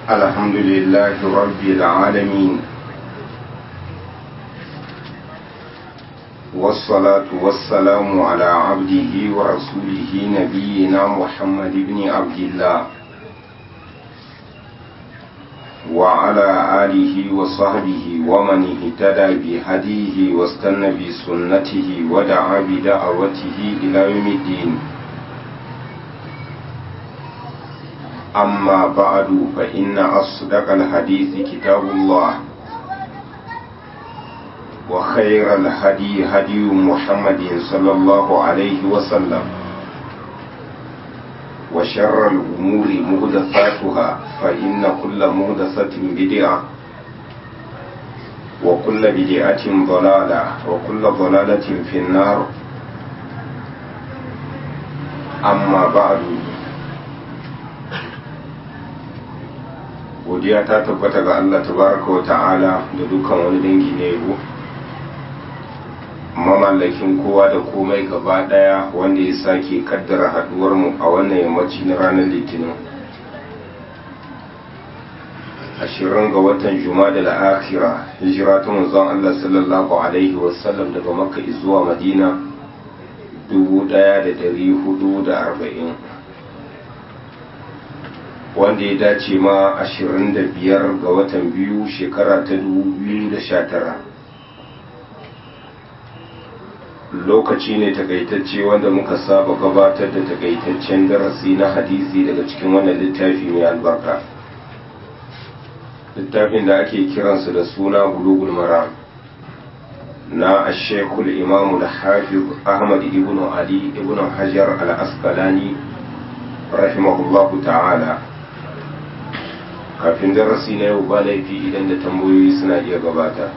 الحمد لله رب العالمين والصلاة والسلام على عبده ورسوله نبينا محمد بن عبد الله وعلى آله وصحبه ومن اهتدى بهديه واستنى بسنته ودعا بدعوته إلى يوم الدين أما بعد فإن أصدق الحديث كتاب الله وخير الهدي هدي محمد صلى الله عليه وسلم وشر الأمور مهدثاتها فإن كل مهدثة بدعة وكل بدعة ضلالة وكل ضلالة في النار أما بعد godiya ta tabbata ga Allah tabaraka wa ta'ala da dukkan wani dangi na yabo mamallakin kowa da komai gaba daya wanda ya sake kaddara haduwar mu a wannan yammaci na ranar litinin ashirin ga watan da la'akira hijira ta manzon Allah sallallahu alaihi wasallam daga makka zuwa madina dubu daya da dari hudu da arba'in wanda ya dace ma 25 ga watan biyu shekara ta 2019 lokaci ne takaitacce wanda muka saba gabatar da takaitaccen darasi na hadisi daga cikin wannan littafi mai albarka littafin da ake kiransa da suna bulugul maram na ashekul imamu da hafiz ahmad ibn ali ibn hajar al-asqalani rahimahullahu ta'ala kafin darasi na yau ba laifi idan da tambayoyi suna iya gabata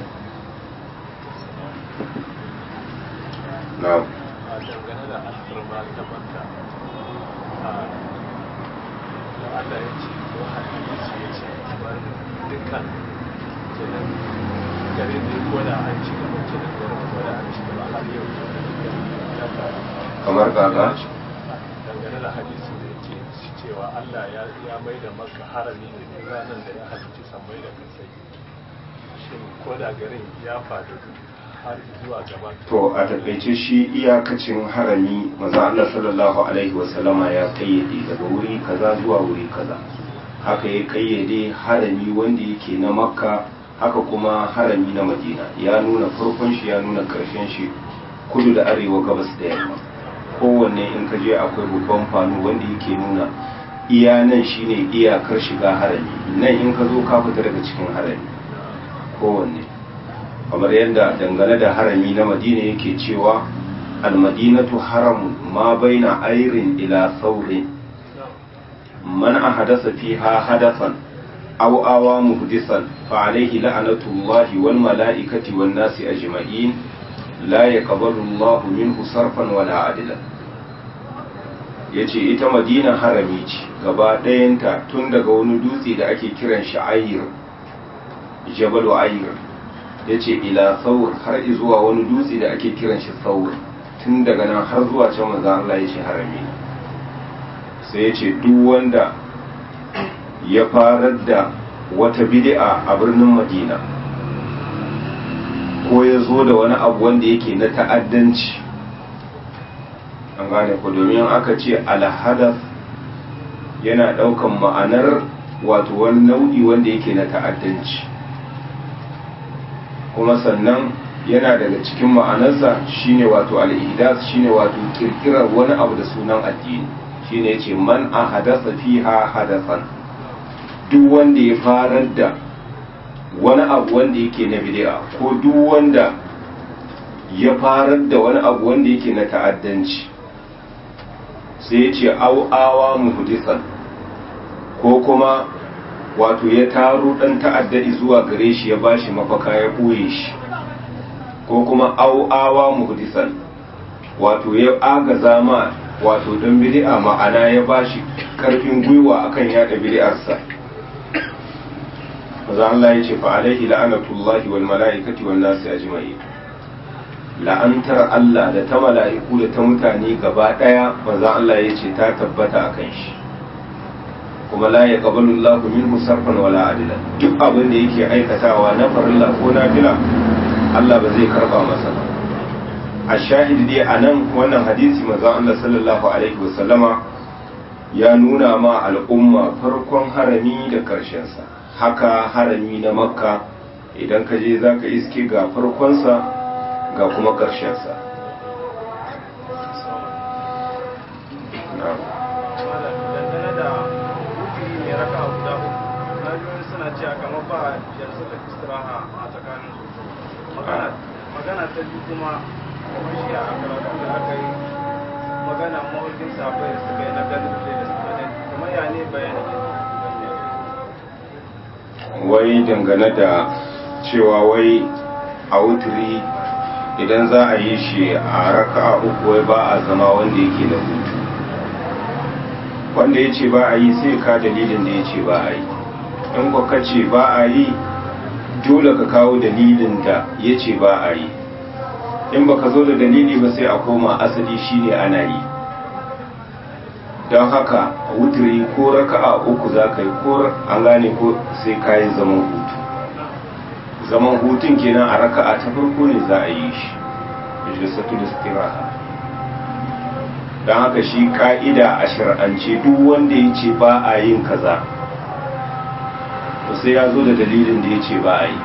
na dangane da alfarma ta banta a Allah ya ce ko hadisi ya ce kamar dukkan kenan gare ne ko da an ci gaba kenan gare ko da an ci gaba har yau kamar kaka dangane da hadisi da yake cewa Allah ya mai da maka harami ne ranar da ya halicci sammai da kasai shin ko da garin ya faɗi har zuwa gaba to a takaice shi iyakacin harami maza Allah sallallahu alaihi wasallama ya kayyade daga wuri kaza zuwa wuri kaza haka ya kayyade harami wanda yake na makka haka kuma harami na madina ya nuna farkon shi ya nuna karshen shi kudu da arewa gabas da yamma kowanne in ka je akwai babban fano wanda yake nuna iya nan shine iyakar shiga harami nan in ka zo ka fita daga cikin harami kowanne kamar yadda dangane da harami na madina yake cewa almadinatu haramun ma baina airin ila saurin man ahadasa fiha hadasan aw awa muhdisan fa alayhi la'natullahi wal mala'ikati wan nasi ajma'in la yaqbalu Allahu minhu sarfan wala adlan yace ita madina harami ce gaba ɗayanta tun daga wani dutse da ake kiran shi ayir jabalu ayir yace ila saur har zuwa wani dutse da ake kiran shi saur tun daga nan har zuwa can manzo Allah yace harami sai yace duk wanda ya farar da wata bid'a a birnin Madina ko ya zo da wani abu wanda yake na ta'addanci an gane ku domin aka ce alhadaf yana daukan ma'anar wato wani nau'i wanda yake na ta'addanci kuma sannan yana daga cikin ma'anarsa shine wato al-ihdas shine wato kirkirar wani abu da sunan addini shine yace man ahadasa fiha hadasan duk wanda ya farar da wani abu wanda yake na bid'a ko duk wanda ya farar da wani abu wanda yake na ta'addanci sai ya ce au'awa muhdisan ko kuma wato ya taro dan ta'addadi zuwa gare shi ya bashi mafaka ya ɓoye shi ko kuma au'awa muhdisan wato ya agaza ma wato dan bid'a ma'ana ya bashi karfin gwiwa akan yada bid'arsa maza Allah ya ce fa alaihi la'anatullahi wal mala'ikati wan nasi ajma'in la'antar Allah da ta mala'iku da ta mutane gaba ɗaya maza Allah ya ce ta tabbata a kan shi kuma la ya qabalu Allahu minhu sarfan wala adila duk abin da yake aikatawa na farilla ko nafila Allah ba zai karba masa ba a shahidi dai a nan wannan hadisi manzon Allah sallallahu alaihi wasallama ya nuna ma al'umma farkon harami da sa haka harami na makka idan ka je za ka iske ga farkonsa ga kuma ƙarshensa dangane da wuturi mai raka a guda uku na biyu suna cewa kamar ba yanzu da istiraha a tsakanin su magana ta biyu kuma kamar shi a karatun da aka yi magana mawarkin safai da suka yi na ganin da suka ne kamar ya ne bayanin wai dangane da cewa wai a wuturi idan za a yi shi a raka uku wai ba a zama wanda yake da hutu wanda ya ce ba a yi sai ka dalilin da ya ce ba a yi in ka ce ba a yi dole ka kawo dalilin da ya ce ba a yi in baka zo da dalili ba sai a koma asali shine ana yi don haka wuturi ko raka'a uku za ka yi ko an gane ko sai ka yi zaman hutu zaman hutun kenan a raka'a ta farko ne za a yi shi majalisatu istiraha don haka shi ka'ida a shir'ance duk wanda ya ce ba a yin kaza to sai ya zo da dalilin da ya ce ba a yi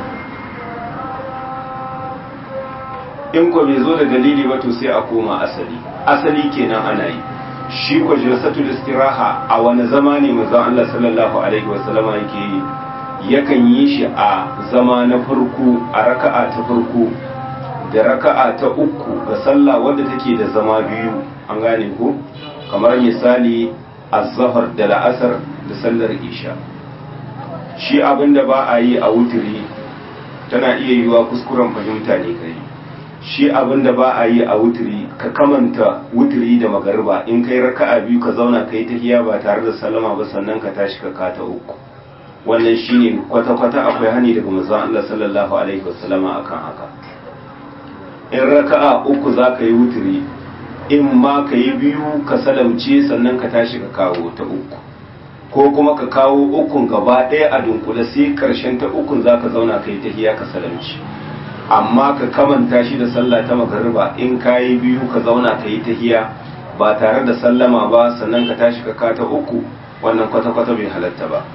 in ko bai zo da dalili ba to sai a koma asali asali kenan ana yi shi ko jalsatul istiraha a wani zama ne manzon Allah sallallahu alaihi wasallama yake yi yakan yi shi a zama na farko a raka'a ta farko da raka'a ta uku ga sallah wadda take da zama biyu an gane ko kamar misali az-zahar da la'asar da sallar isha shi abinda ba a yi a wuturi tana iya yiwa kuskuren fahimta ne kai shi abinda ba a yi a wuturi ka kamanta wuturi da magariba in kai raka'a biyu ka zauna kai tahiya ba tare da sallama ba sannan ka tashi ka kata uku wannan shine kwata-kwata akwai hani daga manzon Allah sallallahu alaihi wasallama akan haka in raka'a uku za ka yi wuturi in ma ka yi biyu ka salamce sannan ka tashi ka kawo ta uku ko kuma ka kawo ukun gaba ɗaya a dunkule sai karshen ta ukun za ka zauna ka yi tahiya ka salamci amma ka kamanta shi da sallah ta magariba in ka yi biyu ka zauna ka yi tahiya ba tare da sallama ba sannan ka tashi ka kata uku wannan kwata-kwata bai halatta ba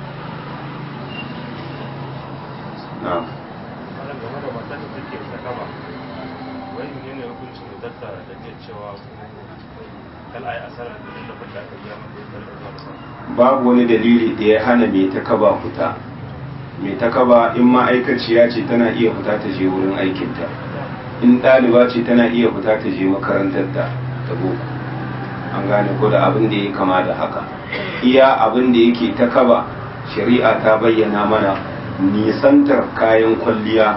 na'am wannan game da matar da take ta kaba wai ne ne hukuncin da datta da ke cewa kal ai asarar da da fita ka biya mata da zuwa babu wani dalili da ya hana mai ta kaba fita mai ta kaba in ma'aikaciya ce tana iya fita ta je wurin aikinta in ɗaliba ce tana iya fita ta je makarantarta ta boko an gane ko da abin da ya kama da haka iya abin da yake ta kaba shari'a ta bayyana mana nisantar kayan kwalliya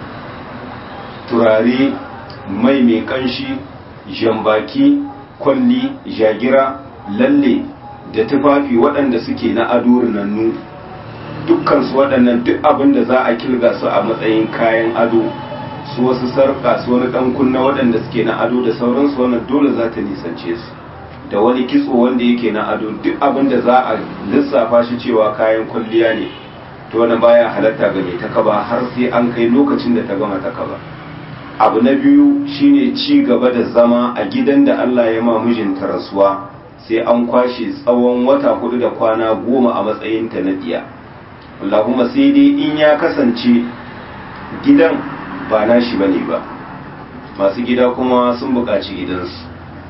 turare mai mai kanshi jambaki kwalli jagira lalle da tufafi waɗanda suke na ado rinannu dukkansu waɗannan duk abin da za a kilga su a matsayin kayan ado su wasu sarƙa su wani ɗan kunna waɗanda suke na ado da sauransu wannan dole za ta nisance su da wani kitso wanda yake na ado duk abin da za a lissafa shi cewa kayan kwalliya ne to wani baya halatta ga mai takaba har sai an kai lokacin da ta gama takaba abu na biyu shine ci gaba da zama a gidan da Allah ya ma mijinta rasuwa sai an kwashe tsawon wata hudu da kwana goma a matsayinta na diya Allahumma sai dai in ya kasance gidan ba nashi bane ba masu gida kuma sun buƙaci gidansu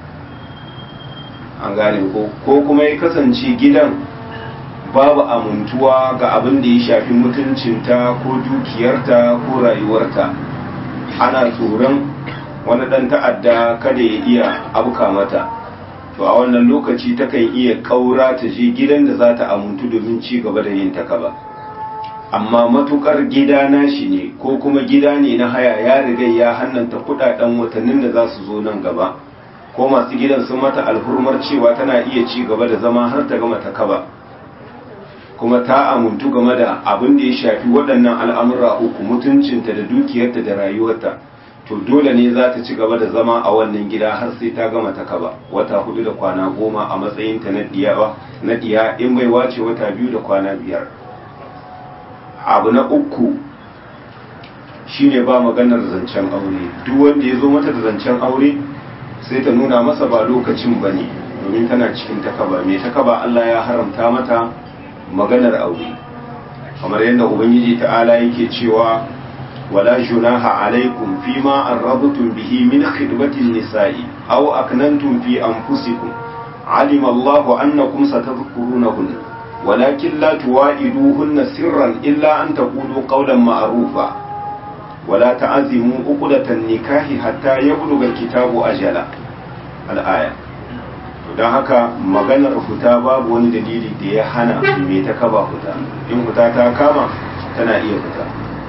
an gane ko ko kuma ya kasance gidan babu amintuwa ga abin da ya shafi mutuncinta ko dukiyarta ko rayuwarta ana tsoron wani ɗan ta'adda kada ya iya abuka mata to a wannan lokaci takan iya ƙaura ta je gidan da za ta amintu domin ci gaba da yin takaba amma matukar gida nashi ne ko kuma gida ne na haya ya riga ya hannanta kudaden watannin da za su zo nan gaba ko masu gidan sun mata alhurmar cewa tana iya ci gaba da zama har ta gama takaba kuma ta amuntu game da abin da ya shafi waɗannan al'amura uku mutuncinta da dukiyarta da rayuwarta to dole ne za ta ci gaba da zama a wannan gida har sai ta gama ta kaba wata hudu da kwana goma a matsayinta na diyawa na diya in bai wace wata biyu da kwana biyar abu na uku shine ba maganar zancen aure duk wanda ya zo mata da zancen aure sai ta nuna masa ba lokacin ba ne domin tana cikin takaba mai takaba Allah ya haramta mata maganar aure kamar yadda ubangiji ta'ala yake cewa wala junaha alaikum fima arrabtum bihi min khidmatin nisa'i aw aknantum fi anfusikum alima Allahu annakum satadhkurunahunna walakin la tuwa'iduhunna sirran illa an taqulu qawlan ma'rufa wala ta'azimu uqdatan nikahi hatta yablugha kitabu ajala al-aya don haka maganar fita babu wani dalili da ya hana mai ta kaba fita in fita ta kama tana iya fita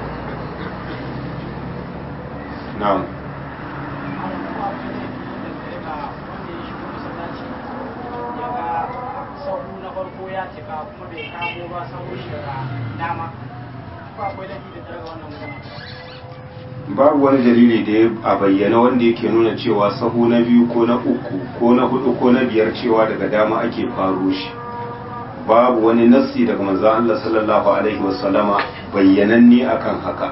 na'am babu wani dalili da ya a bayyana wanda yake nuna cewa sahu na biyu ko na uku ko na hudu ko na biyar cewa daga dama ake faro shi babu wani nassi daga manzo Allah sallallahu alaihi wasallama bayyananne akan haka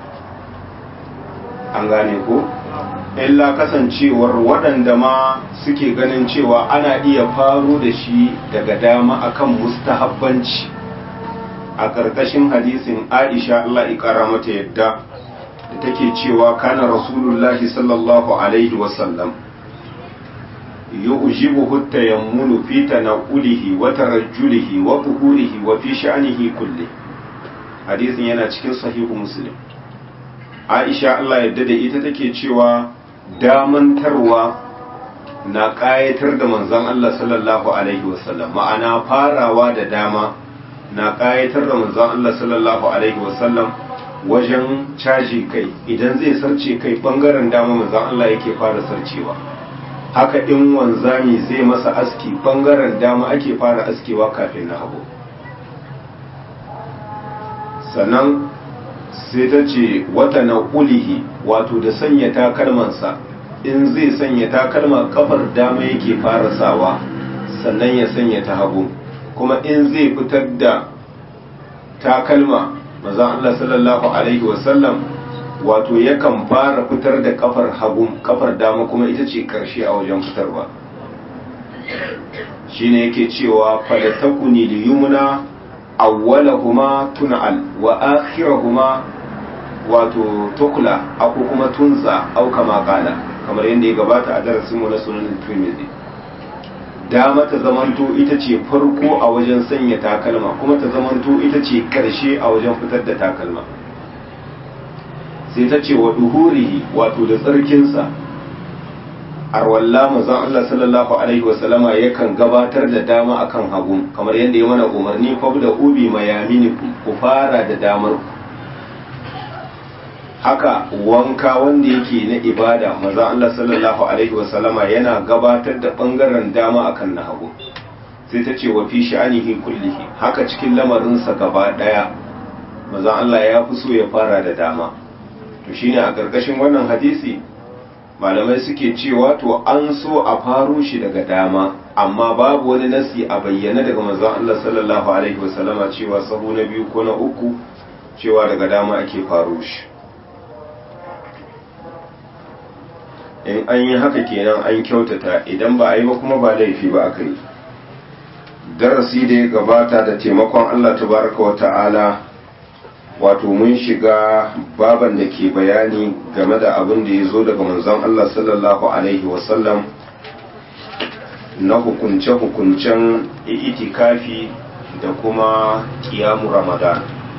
an gane ko illa kasancewar waɗanda ma suke ganin cewa ana iya faro da shi daga dama akan mustahabbanci a ƙarƙashin hadisin Aisha Allah ya ƙara mata yadda da take cewa kana rasulullahi sallallahu alaihi wasallam yu'jibuhu tayammunu fi tanaqulihi wa tarajjulihi wa tuhurihi wa fi sha'nihi kulli hadisin yana cikin sahihu muslim Aisha Allah yadda da ita take cewa damantarwa na ƙayatar da manzon Allah sallallahu alaihi wasallam ma'ana farawa da dama na ƙayatar da manzon Allah sallallahu alaihi wasallam wajen caji kai idan zai sarce kai bangaren dama manzon Allah yake fara sarcewa haka in wanzami zai masa aski bangaren dama ake fara askewa kafin na hagu sannan sai ta ce wata na ulihi wato da sanya takalmansa in zai sanya takalma kafar dama yake fara sawa sannan ya sanya ta hagu kuma in zai fitar da takalma mazan Allah sallallahu Alaihi wasallam wato yakan fara fitar da kafar hagu kafar dama kuma ita ce karshe a wajen fitarwa shine yake cewa falatakuni li yumna awwalahuma tun'al wa akhirahuma wato tukla ako kuma tunza au kama kala kamar yadda ya gabata a darasin mu na sunan Tirmidhi dama ta zamanto ita ce farko a wajen sanya takalma kuma ta zamanto ita ce karshe a wajen fitar da takalma sai ta ce wa duhurihi wato da tsarkinsa arwalla mazan Allah sallallahu alaihi wasallama yakan gabatar da dama akan hagu kamar yadda ya mana umarni fa da ubi mayaminikum ku fara da damar ku haka wanka wanda yake na ibada maza Allah sallallahu alaihi wasallama yana gabatar da bangaren dama akan na hagu sai ta ce wa fi sha'anihi kullihi haka cikin lamarinsa gaba daya maza Allah ya fi so ya fara da dama to shine a ƙarƙashin wannan hadisi malamai suke cewa to an so a faro shi daga dama amma babu wani nasi a bayyana daga manzon Allah sallallahu alaihi wasallama cewa sahu na biyu ko na uku cewa daga dama ake faro shi in an yi haka kenan an kyautata idan ba a yi ba kuma ba laifi ba aka yi darasi da ya gabata da taimakon Allah tabaraka wa ta'ala wato mun shiga baban da ke bayani game da abin da ya zo daga manzon Allah sallallahu alaihi wasallam na hukunce-hukuncen itikafi da kuma kiyamu ramadan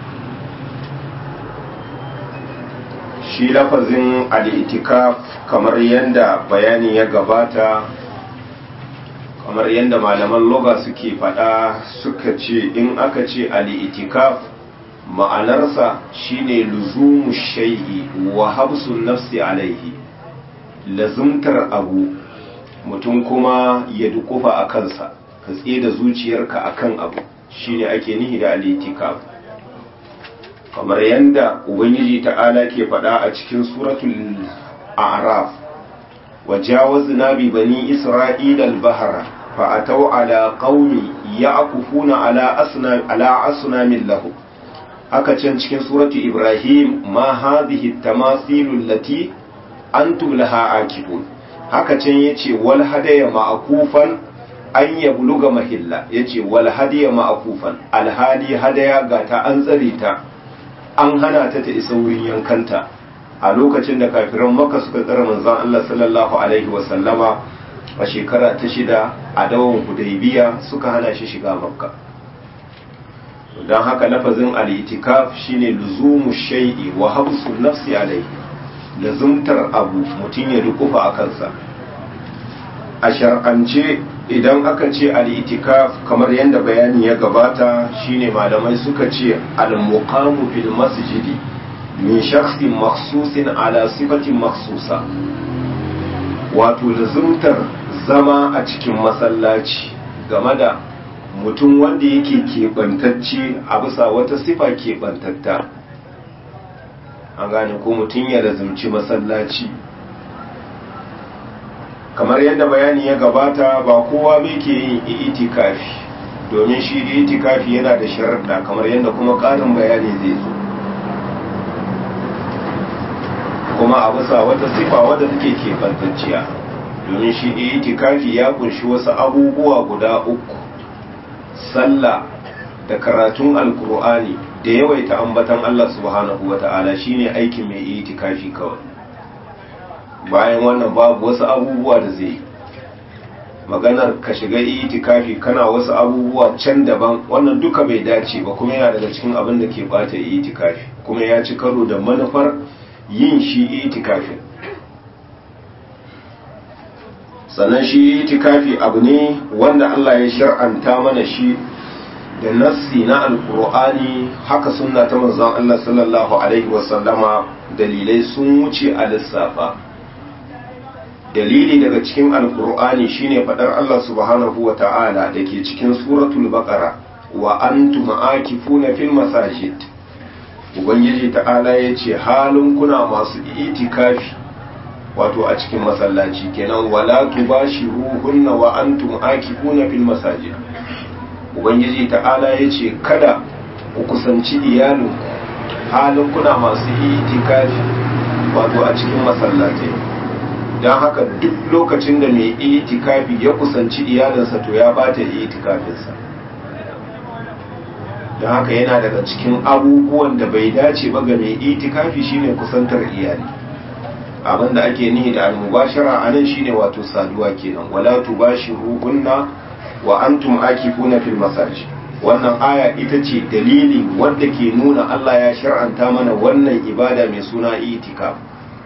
shi lafazin al'itikaf kamar yadda bayani ya gabata kamar yadda malaman loga suke fada suka ce in aka ce al'itikaf ma'anarsa shine luzumu shai'i wa habsun nafsi alaihi lazumtar abu mutum kuma ya dukufa a kansa ka da zuciyarka akan abu shine ake nihi da al'itikaf kamar yadda ubangiji ta'ala ke faɗa a cikin suratul a'raf وجاوزنا ببني إسرائيل البحر فأتوا على قوم يعكفون على أصنام على أصنام له haka can cikin suratu Ibrahim ma hadhihi tamasilu allati antum laha akifun haka can yace wal hadaya ma'kufan an yabluga mahilla yace wal hadiya ma'kufan alhadi hadaya ga ta an tsare ta an hana ta ta isa wurin yankanta a lokacin da kafiran maka suka tsara manzon Allah sallallahu alaihi wasallama a shekara ta shida a dawon hudaybiya suka hana shi shiga makka don haka lafazin al-itikaf shine luzumu shay'i wa habsu nafsi alaihi lazumtar abu mutum ya dukufa a kansa a shar'ance idan aka ce al-itikaf kamar yadda bayani ya gabata shine malamai suka ce al-muqamu fil masjidi min shakhsin makhsusin ala sifatin makhsusa wato lazumtar zama a cikin masallaci game da mutum wanda yake keɓantacce a bisa wata sifa keɓantatta an gane ko mutum ya lazumci masallaci kamar yadda bayani ya gabata ba kowa bai ke yin itikafi domin shi da itikafi yana da sharaɗa kamar yadda kuma ƙarin bayani zai zo kuma a bisa wata sifa wadda take keɓantacciya domin shi itikafi ya kunshi wasu abubuwa guda uku sallah da karatun alkur'ani da yawaita ambatan Allah subhanahu wata'ala shine aikin mai itikafi kawai bayan wannan babu wasu abubuwa da zai maganar ka shiga itikafi kana wasu abubuwa can daban wannan duka bai dace ba kuma yana daga cikin abin da ke bata itikafi kuma ya ci karo da manufar yin shi itikafi sannan shi itikafi abu ne wanda Allah ya shar'anta mana shi da nassi na alkur'ani haka sunna ta manzon Allah sallallahu alaihi wasallama dalilai sun wuce a lissafa dalili daga cikin alkur'ani shine fadar Allah subhanahu wa ta'ala da ke cikin suratul baqara wa antum akifuna fil masajid ubangiji ta'ala ya ce halin kuna masu itikafi wato a cikin masallaci kenan wala tubashiruhunna wa antum akifuna fil masajid ubangiji ta'ala ya ce kada ku kusanci iyalinku halin kuna masu itikafi wato a cikin masallaci don haka duk lokacin da mai itikafi ya kusanci iyalinsa to ya bata itikafinsa don haka yana daga cikin abubuwan da bai dace ba ga mai itikafi shine kusantar iyali abin da ake nihi da almubashara a nan shine wato saduwa kenan wala tubashiruhunna wa antum akifuna fil masajid wannan aya ita ce dalili wanda ke nuna Allah ya shar'anta mana wannan ibada mai suna itikaf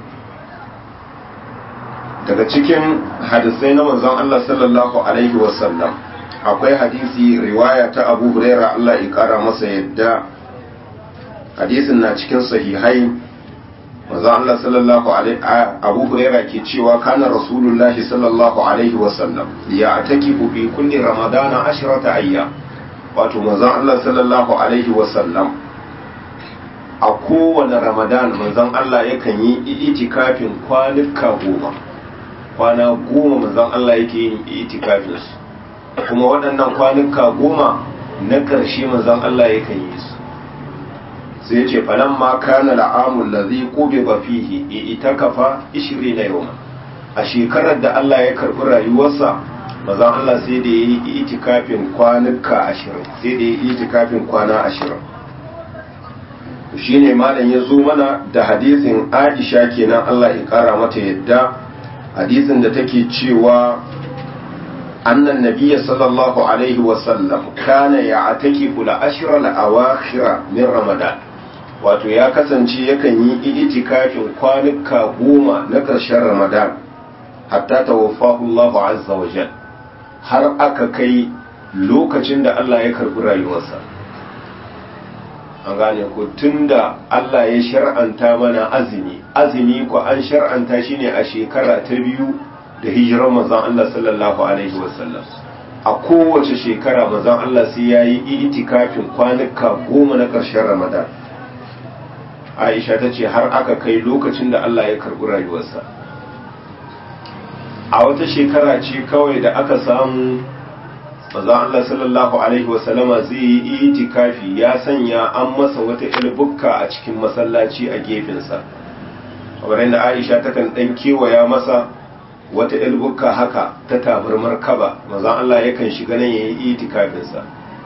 daga cikin hadisai na manzon Allah sallallahu alaihi wasallam akwai hadisi riwaya ta Abu Huraira Allah ya kara masa yadda hadisin na cikin sahihai manzon Allah sallallahu alaihi Abu Huraira ke cewa kana Rasulullah sallallahu alaihi wasallam ya atakifu fi kulli ramadana ashrata ayya wato manzon Allah sallallahu alaihi wasallam a kowane ramadan manzon Allah yakan yi itikafin kwanuka goma kwana goma manzon Allah yake yin itikafin su kuma waɗannan kwanuka goma na ƙarshe manzon Allah yakan yi su sai ce falan ma kana la'amul ladhi qubiba fihi itakafa 20 yawma a shekarar da Allah ya karbi rayuwarsa manzon Allah sai da yi itikafin kwanuka 20 sai da yi itikafin kwana 20 shine malam ya zo mana da hadisin Aisha kenan Allah ya kara mata yadda hadisin da take cewa annan nabiyya sallallahu alaihi wasallam kana ya ataki kula ashirar awakhira min ramadan wato ya kasance yakan yi itikafin kwanuka goma na ƙarshen ramadan hatta tawaffahu Allah azza wa jal har aka kai lokacin da Allah ya karbi rayuwarsa an gane ko tunda Allah ya shar'anta mana azumi azumi ko an shar'anta shi ne a shekara ta biyu da hijirar manzon Allah sallallahu alaihi wasallam a kowace shekara manzon Allah sai ya yi itikafin kwanuka goma na ƙarshen Ramadan Aisha ta ce har aka kai lokacin da Allah ya karɓi rayuwarsa a wata shekara ce kawai da aka samu maza Allah sallallahu alaihi wasallama zai yi itikafi ya sanya an masa wata ilbukka a cikin masallaci a gefensa kamar yadda Aisha takan dan kewaya masa wata ilbukka haka ta tabarmar kaba maza Allah yakan shiga nan yayi itikafinsa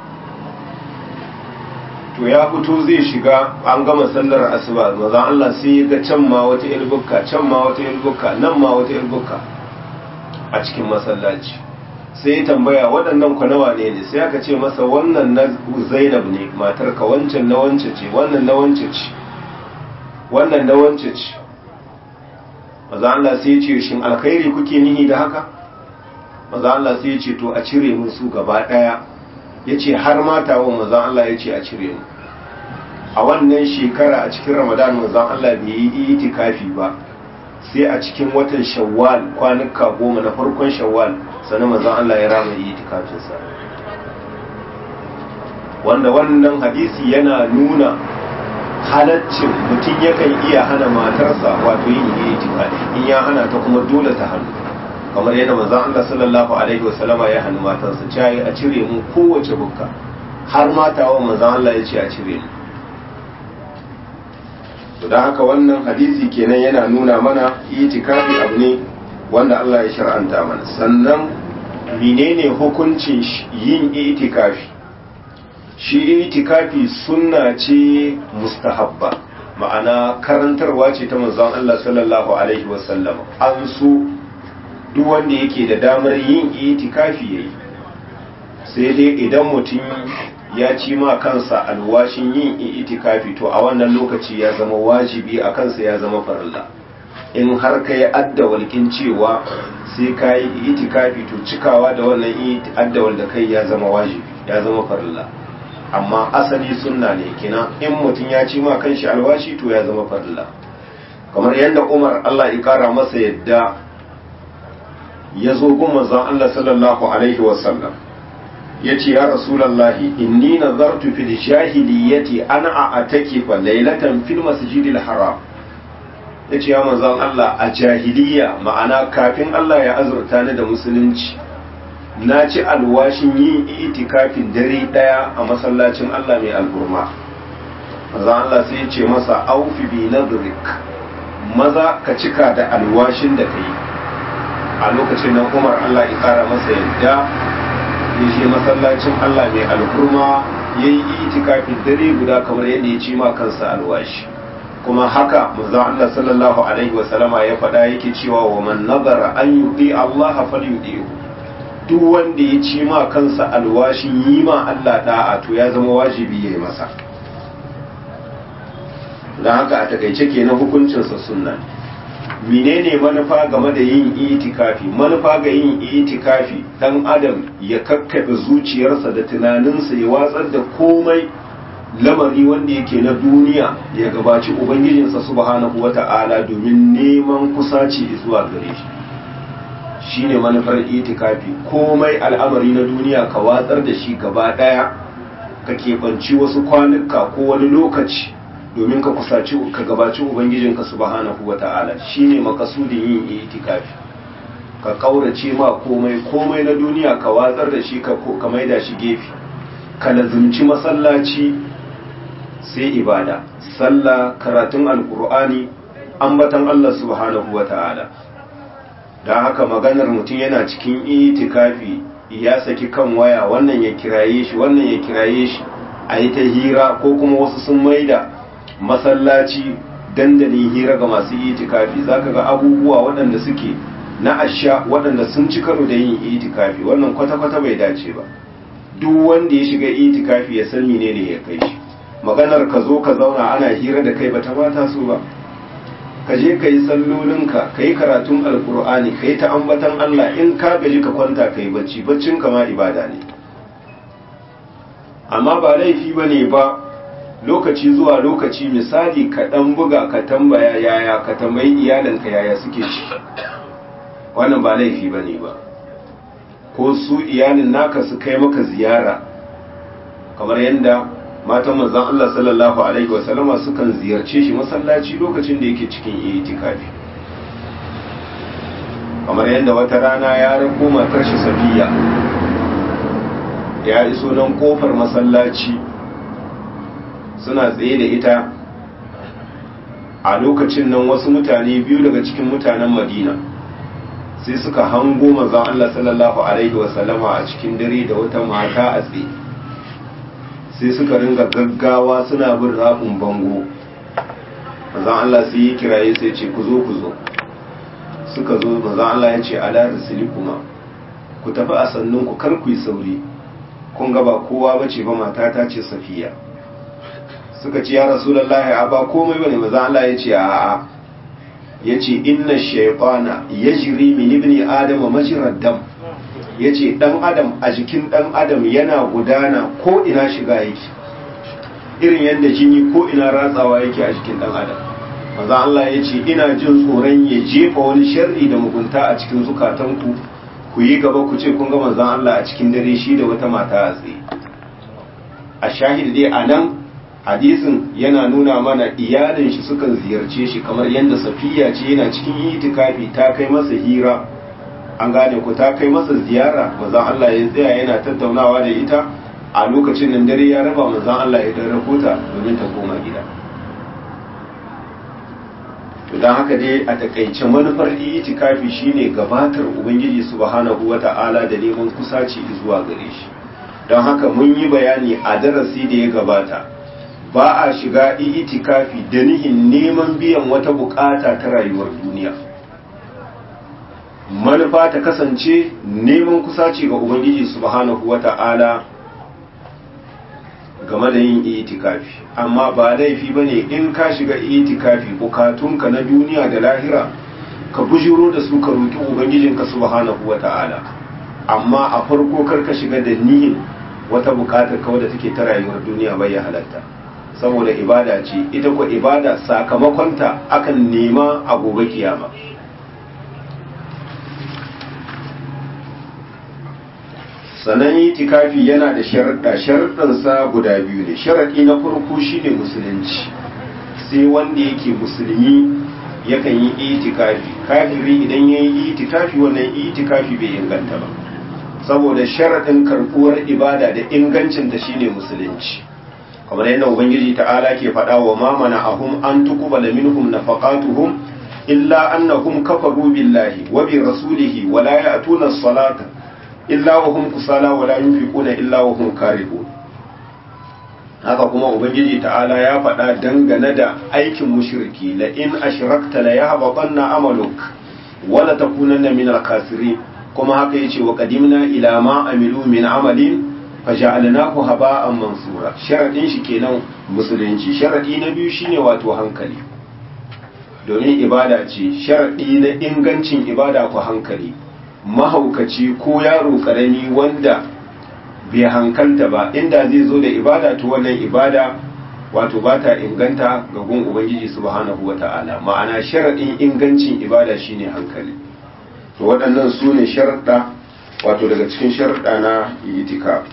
to ya fito zai shiga an gama sallar asuba maza Allah sai ya ga can ma wata ilbukka can ma wata ilbukka nan ma wata ilbukka a cikin masallaci sai ya tambaya waɗannan kwanawa ne ne sai aka ce masa wannan na zainab ne matar ka wancan na wance ce wannan na wance ce wannan na wance ce maza Allah sai ya ce shin alkhairi kuke nihi da haka maza Allah sai ya ce to a cire mun su gaba ɗaya ya ce har matawan maza Allah ya ce a cire mu a wannan shekara a cikin ramadan maza Allah bai yi itikafi ba sai a cikin watan shawwal kwanuka goma na farkon shawwal sannan mazan Allah ya rama yi itikafinsa wanda wannan hadisi yana nuna halaccin mutum yakan iya hana matarsa wato yin itikafi in ya hana ta kuma dole ta hannu kamar yadda mazan Allah sallallahu alaihi wasallama ya hannu matarsa cayi a cire mu kowace bukka har matawa mazan Allah ya ce a cire mu to da haka wannan hadisi kenan yana nuna mana itikafi abu ne wanda Allah ya shar'anta mana sannan menene hukuncin yin itikafi shi itikafi sunna ce mustahabba ma'ana karantarwa ce ta manzon Allah sallallahu alaihi wasallam an so duk wanda yake da damar yin itikafi yayi sai dai idan mutum ya ci ma kansa alwashin yin itikafi to a wannan lokaci ya zama wajibi a kansa ya zama farilla in har ka yi addawalkin cewa sai ka yi itikafi to cikawa da wannan addawal da kai ya zama wajibi ya zama farilla amma asali sunna ne kina in mutum ya ci ma kanshi alwashi to ya zama farilla kamar yadda umar allah ya kara masa yadda ya zo gun manzon allah sallallahu alaihi wasallam ya ce ya rasulallahi inni nazartu fil jahiliyyati ana a fa lailatan fil masjidil haram ya ce ya manzon Allah a jahiliya ma'ana kafin Allah ya azurta ni da musulunci na ci alwashin yin itikafin dare daya a masallacin Allah mai alburma manzon Allah sai ya ce masa aufi bi nadrik maza ka cika da alwashin da kai a lokacin nan Umar Allah ya kara masa yadda ya je masallacin Allah mai alkurma ya yi itikafin dare guda kamar yadda ya ci ma kansa alwashi kuma haka manzo Allah sallallahu alaihi wasallama ya faɗa yake cewa wa man nazara an yudi Allah falyudihu duk wanda ya ci ma kansa alwashin yi ma Allah da'a to ya zama wajibi yayi masa dan haka a takaice kenan hukuncinsa sunna menene manufa game da yin itikafi manufa ga yin itikafi dan adam ya kakkabe zuciyarsa da tunaninsa ya watsar da komai lamari wanda yake na duniya ya gabaci ubangijinsa subhanahu wata'ala domin neman kusaci zuwa gare shi shine manufar itikafi komai al'amari na duniya ka watsar da shi gaba daya ka keɓanci wasu kwanuka ko wani lokaci domin ka kusaci ka gabaci ubangijinka subhanahu wata'ala shine makasudin yin itikafi ka kaurace ma komai komai na duniya ka watsar da shi ka maida shi gefe ka lazumci masallaci sai ibada sallah karatun alkur'ani ambatan Allah subhanahu wata'ala don haka maganar mutum yana cikin itikafi ya saki kan waya wannan ya kiraye shi wannan ya kiraye shi a yi ta hira ko kuma wasu sun maida masallaci dandalin hira ga masu itikafi zaka ga abubuwa waɗanda suke na asha waɗanda sun ci karo da yin itikafi wannan kwata-kwata bai dace ba duk wanda ya shiga itikafi ya san menene ya kai shi maganar ka zo ka zauna ana hira da kai bata bata so ba ka je ka yi sallolinka ka yi karatun alkur'ani ka yi ta ambatan Allah in ka gaji ka kwanta ka yi bacci baccin kama ibada ne amma ba laifi ba ne ba lokaci zuwa lokaci misali ka ɗan buga ka tambaya yaya ka tambayi iyalinka yaya suke ci wannan ba laifi ba ne ba ko su iyalin naka su kai maka ziyara kamar yadda matan manzon Allah sallallahu alaihi wasallama sukan ziyarce shi masallaci lokacin da yake cikin itikafi kamar yadda wata rana ya rako matar shi safiya ya iso nan kofar masallaci suna tsaye da ita a lokacin nan wasu mutane biyu daga cikin mutanen madina sai suka hango manzon Allah sallallahu alaihi wasallama a cikin dare da wata mata a tsaye sai suka ringa gaggawa suna bin rabin bango manzon Allah sai yi kiraye sai ce ku zo ku zo suka zo manzon Allah ya ce ala kuma ku tafi a sannun ku kar ku yi sauri kun ga ba kowa bace ba mata ta ce safiya suka ce ya rasulullahi a ba komai bane manzon Allah ya ce a'a ya ce inna shaifana ya jiri min ibni adam majirar dam ya ce ɗan adam a jikin ɗan adam yana gudana ko ina shiga yake irin yadda jini ko ina ratsawa yake a jikin ɗan adam maza Allah ya ce ina jin tsoron ya jefa wani sharri da mugunta a cikin zukatanku ku yi gaba ku ce kun ga manzon Allah a cikin dare shi da wata mata a tsaye a shahid dai a nan hadisin yana nuna mana iyalin shi sukan ziyarce shi kamar yadda safiya ce yana cikin itikafi ta kai masa hira an gane ku ta kai masa ziyara manzon Allah ya tsaya yana tattaunawa da ita a lokacin nan dare ya raba manzon Allah ya dan rahota domin ta koma gida to dan haka dai a takaice manufar itikafi shine gabatar ubangiji subhanahu wata'ala da neman kusaci zuwa gare shi don haka mun yi bayani a darasi da ya gabata ba a shiga itikafi da nihin neman biyan wata bukata ta rayuwar duniya manufa ta kasance neman kusaci ga ubangiji subhanahu wata'ala game da yin itikafi amma ba laifi ba ne in ka shiga itikafi bukatunka na duniya da lahira ka bujiro da su ka roƙi ubangijinka subhanahu wata'ala amma a farko kar ka shiga da nihin wata bukatar kawai da take ta rayuwar duniya bai ya halatta saboda ibada ce ita ko ibada sakamakonta akan nema a gobe kiyama sanan itikafi yana da sharaɗa sharaɗansa guda biyu ne sharaɗi na farko shine musulunci sai wanda yake musulmi yakan yi itikafi kafiri idan ya yi itikafi wannan itikafi bai inganta ba saboda sharaɗin karɓuwar ibada da ingancinta shine musulunci kamar yadda ubangiji ta'ala ke faɗa wa ma mana'ahum an tuqbala minhum nafaqatuhum illa annahum kafaru billahi wa bi rasulihi wa la ya'tuna as-salata illa wa hum kusala wa la yunfiquna illa wa hum karihun haka kuma ubangiji ta'ala ya faɗa dangane da aikin mushriki la in ashrakta la yahbatanna amaluk wa la takunanna min al-khasirin kuma haka yace wa qadimna ila ma amilu min amalin faja'alnahu haba'an mansura sharadin shi kenan musulunci sharadi na biyu shine wato hankali domin ibada ce sharadi na ingancin ibada ku hankali mahaukaci ko yaro karami wanda bai hankalta ba inda zai zo da ibada to wannan ibada wato ba ta inganta ga gun ubangiji subhanahu wata'ala ma'ana sharadin ingancin ibada shine hankali to waɗannan su ne sharaɗa wato daga cikin sharaɗa na itikaf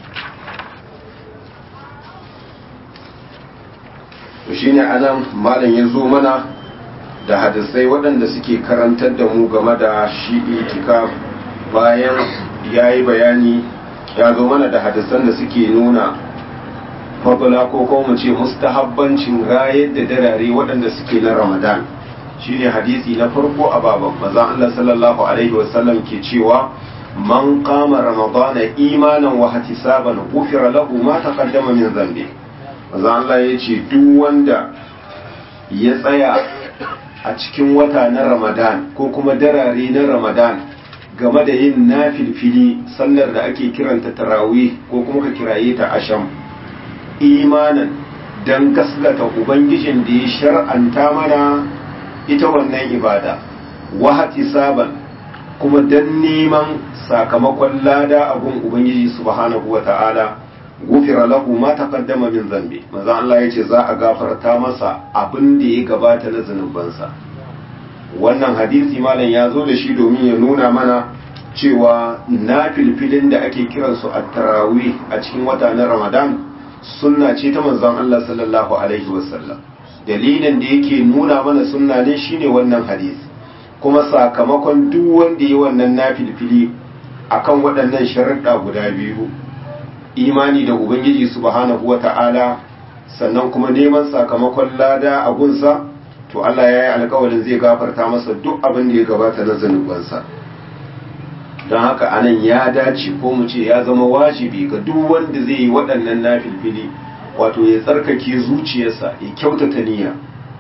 to shine anan malam ya zo mana da hadisai waɗanda suke karantar da mu game da shi itikaf bayan ya yi bayani ya zo mana da hadisan da suke nuna fadula ko kuma mu ce mustahabbancin rayar da darare waɗanda suke na ramadan shine hadisi na farko a baban mazan Allah sallallahu alaihi wasallam ke cewa man qama ramadana imanan wa ihtisaban ghufira lahu ma taqaddama min dhanbi mazan Allah ya ce duk wanda ya tsaya a cikin wata na ramadan ko kuma darare na ramadan game da yin nafilfili sallar da ake kiranta tarawih ko kuma ka kiraye ta asham imanan don gaskata ubangijin da ya shar'anta mana ita wannan ibada wahati saban kuma don neman sakamakon lada a gun ubangiji subhanahu wa ta'ala gufira lahu ma taqaddama min zambi maza Allah yace za a gafarta masa abin da ya gabata na zanubansa wannan hadisi malam ya zo da shi domin ya nuna mana cewa na filfilin da ake kiransu a tarawih a cikin wata na ramadan sunna ce ta manzon Allah sallallahu alaihi wasallam dalilin da yake nuna mana sunna ne shine wannan hadisi kuma sakamakon duk wanda yi wannan nafilfili akan waɗannan sharuɗa guda biyu imani da ubangiji subhanahu wata'ala sannan kuma neman sakamakon lada a gunsa to Allah ya yi alkawarin zai gafarta masa duk abin da ya gabata na zanubansa don haka anan ya dace ko mu ce ya zama wajibi ga duk wanda zai yi waɗannan nafilfili wato ya tsarkake zuciyarsa ya kyautata niyya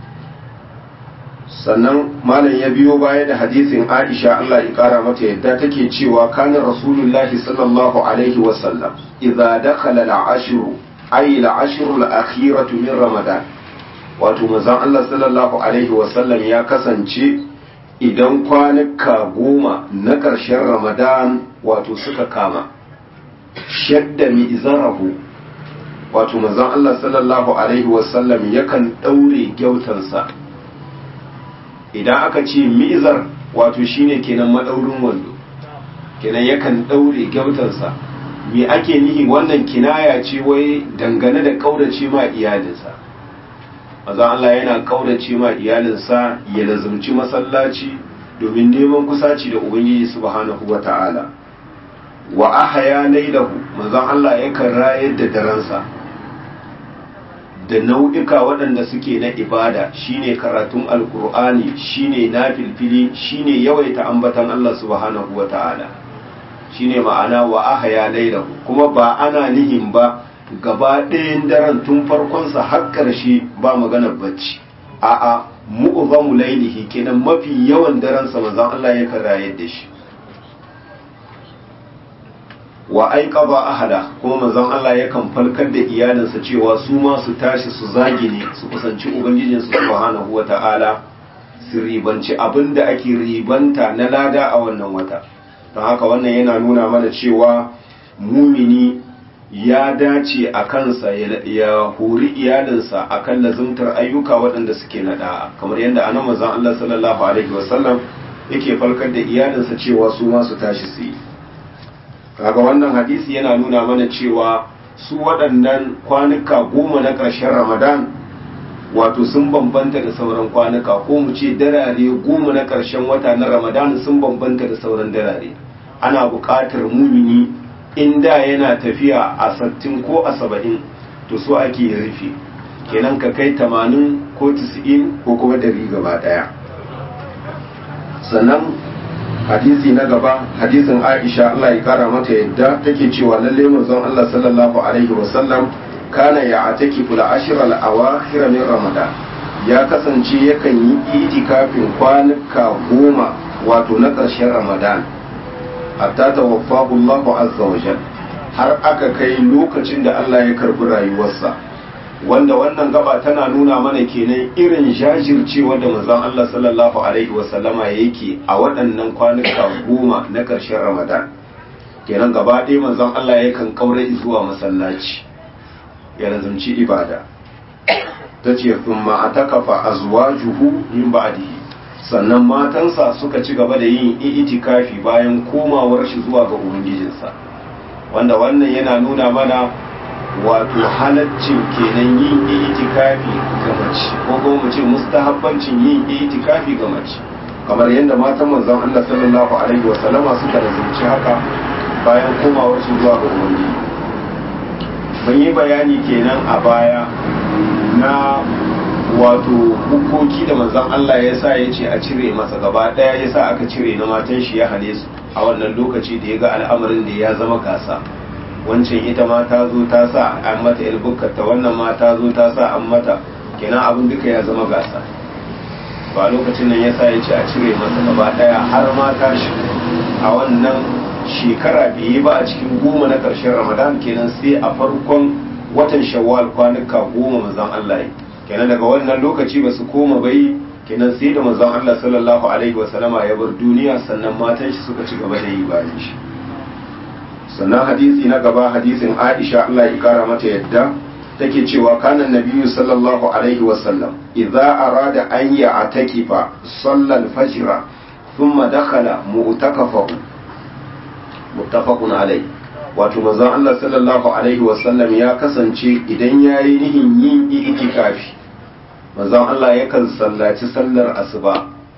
sannan malam ya biyo baya da hadisin Aisha Allah ya kara mata yadda take cewa kana rasulullahi sallallahu alaihi wasallam idza dakhala al-ashru ay al-ashru al-akhiratu min ramadan wato manzon Allah sallallahu alaihi wasallam ya kasance idan kwanuka goma na ƙarshen ramadan wato suka kama shadda mi'zarahu wato manzon Allah sallallahu alaihi wasallam yakan daure gyautansa idan aka ce mizar wato shine kenan madaurin wando kenan yakan daure gyautansa me ake nihi wannan kinaya ce wai dangane da kaurace ma iyalinsa maza Allah yana kaurace ma iyalinsa ya lazumci masallaci domin neman kusaci da ubangiji subhanahu wata'ala wa ahya laylahu manzon Allah yakan rayar da daransa da nau'ika waɗanda suke na ibada shine karatun alkur'ani shine na filfili shine yawaita ambatan Allah subhanahu wa ta'ala shine ma'ana wa ahaya lailahu kuma ba ana nihin ba gaba ɗayan daren tun farkonsa har ƙarshe ba maganar bacci a'a mu'zamu lailihi kenan mafi yawan daren sa manzon Allah yakan rayar da shi wa aiqaba ahada kuma manzon Allah yakan falkar da iyalinsa cewa su ma su tashi su zagi ne su kusanci ubangijin su subhanahu wata'ala su ribanci abinda ake ribanta na lada a wannan wata don haka wannan yana nuna mana cewa mumini ya dace a kansa ya hori iyalinsa akan lazumtar ayyuka waɗanda suke na da'a kamar yadda anan manzon Allah sallallahu alaihi wasallam yake falkar da iyalinsa cewa su ma su tashi su yi kaga wannan hadisi yana nuna mana cewa su waɗannan kwanuka goma na ƙarshen ramadan wato sun bambanta da sauran kwanuka ko mu ce darare goma na ƙarshen wata na ramadan sun bambanta da sauran darare ana buƙatar mumini in da yana tafiya a sattin ko a saba'in to so ake rufe kenan ka kai tamanin ko tisa'in ko kuma dari gaba ɗaya sannan hadisi na gaba hadisin Aisha Allah ya kara mata yadda take cewa lalle manzon Allah sallallahu alaihi wasallam kana ya ataki fula ashiral awakhir min ramadan ya kasance yakan yi itikafin kwanuka goma wato na ƙarshen ramadan hatta tawaffahu Allah azza wa har aka kai lokacin da Allah ya karbi rayuwarsa wanda wannan gaba tana nuna mana kenan irin jajircewa da manzon Allah sallallahu alaihi wasallama yake a waɗannan kwanuka goma na ƙarshen Ramadan kenan gaba ɗaya manzon Allah yakan kaure zuwa masallaci ya lazumci ibada ta ce thumma atakafa azwajuhu min ba'dihi sannan matansa suka ci gaba da yin itikafi bayan komawar shi zuwa ga ubangijinsa wanda wannan yana nuna mana wato halaccin kenan yin itikafi ga mace ko kuma mu ce mustahabbancin yin itikafi ga mace kamar yadda matan manzon Allah sallallahu alaihi wa sallama suka razumci haka bayan komawar su zuwa ga ubangiji mun yi bayani kenan a baya na wato hukoki da manzon Allah ya sa ya ce a cire masa gaba daya ya sa aka cire na matan shi ya hane su a wannan lokaci da ya ga al'amarin da ya zama gasa wancan ita ma ta zo ta sa an mata ilbukkata wannan ma ta zo ta sa an mata kenan abin duka ya zama gasa ba lokacin nan ya sa ya ce a cire masa gaba daya har ma ta shi a wannan shekara biyu ba a cikin goma na ƙarshen ramadan kenan sai a farkon watan shawwal kwanuka goma manzon Allah kenan daga wannan lokaci ba su koma bai kenan sai da manzon Allah sallallahu alaihi wasallama ya bar duniya sannan matan shi suka ci gaba da yi bayan shi sannan hadisi na gaba hadisin Aisha Allah ya kara mata yadda take cewa kana nabiyyu sallallahu alaihi wasallam idza arada an ya'takifa salla al-fajr thumma dakhala mu'takafahu muttafaqun alai wato manzon Allah sallallahu alaihi wasallam ya kasance idan yayi nihin yin itikafi manzon Allah yakan sallaci sallar asuba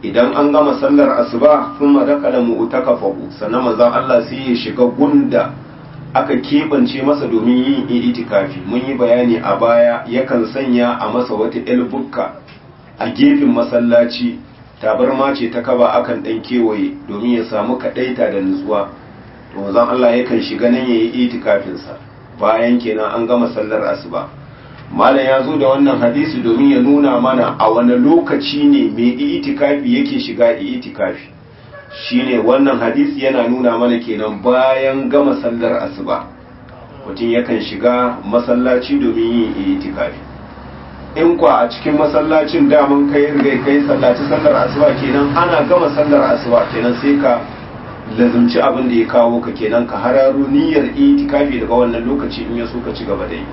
idan an gama sallar asuba sun madakala mu'takafahu sannan manzon Allah sai ya shiga gunda aka keɓance masa domin yin itikafi mun yi bayani a baya yakan sanya a masa wata bukka a gefen masallaci tabarma ce ta kaba akan ɗan kewaye domin ya samu kaɗaita da nutsuwa to manzon Allah yakan shiga nan ya yi itikafinsa bayan kenan an gama sallar asuba malam ya zo da wannan hadisi domin ya nuna mana a wani lokaci ne mai itikafi yake shiga itikafi shine wannan hadisi yana nuna mana kenan bayan gama sallar asuba mutum yakan shiga masallaci domin yin itikafi in kwa a cikin masallacin daman kai rigai kai sallaci sallar asuba kenan ana gama sallar asuba kenan sai ka lazumci abin da ya kawo ka kenan ka hararo niyyar itikafi daga wannan lokaci in ya so ka ci gaba da yi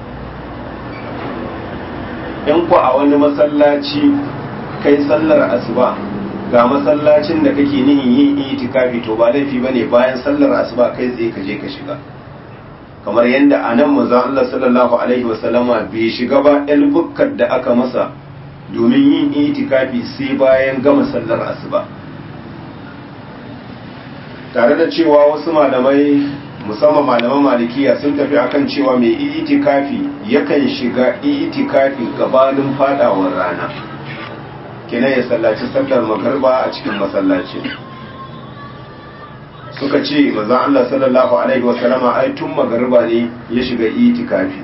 in ku a wani masallaci kai sallar asuba ga masallacin da kake nihin yin itikafi to ba laifi bane bayan sallar asuba kai tsaye ka je ka shiga kamar yadda a nan manzon Allah sallallahu alaihi wasallama bai shiga ba el bukkar da aka masa domin yin itikafi sai bayan gama sallar asuba tare da cewa wasu malamai musamman malaman malikiya sun tafi akan cewa mai itikafi yakan shiga itikafi gabanin fadawar rana kenan ya sallaci sallar magarba a cikin masallaci suka ce maza Allah sallallahu alaihi wasallama ai tun magarba ne ya shiga itikafi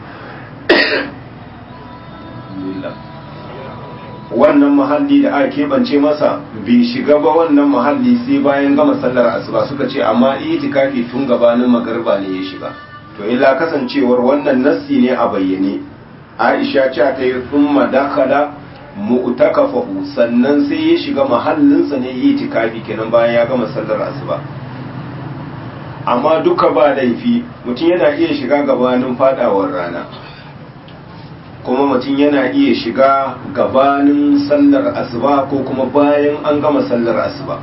wannan mahalli da aka keɓance masa bai shiga ba wannan mahalli sai bayan gama sallar asuba suka ce amma itikafi tun gabanin magarba ne ya shiga to illa kasancewar wannan nassi ne a bayyane aisha ce ta yi thumma dakhala mu'takafahu sannan sai ya shiga mahallinsa ne itikafi kenan bayan ya gama sallar asuba amma duka ba laifi mutum yana iya shiga gabanin fadawar rana kuma mutum yana iya shiga gabanin sallar asuba ko kuma bayan an gama sallar asuba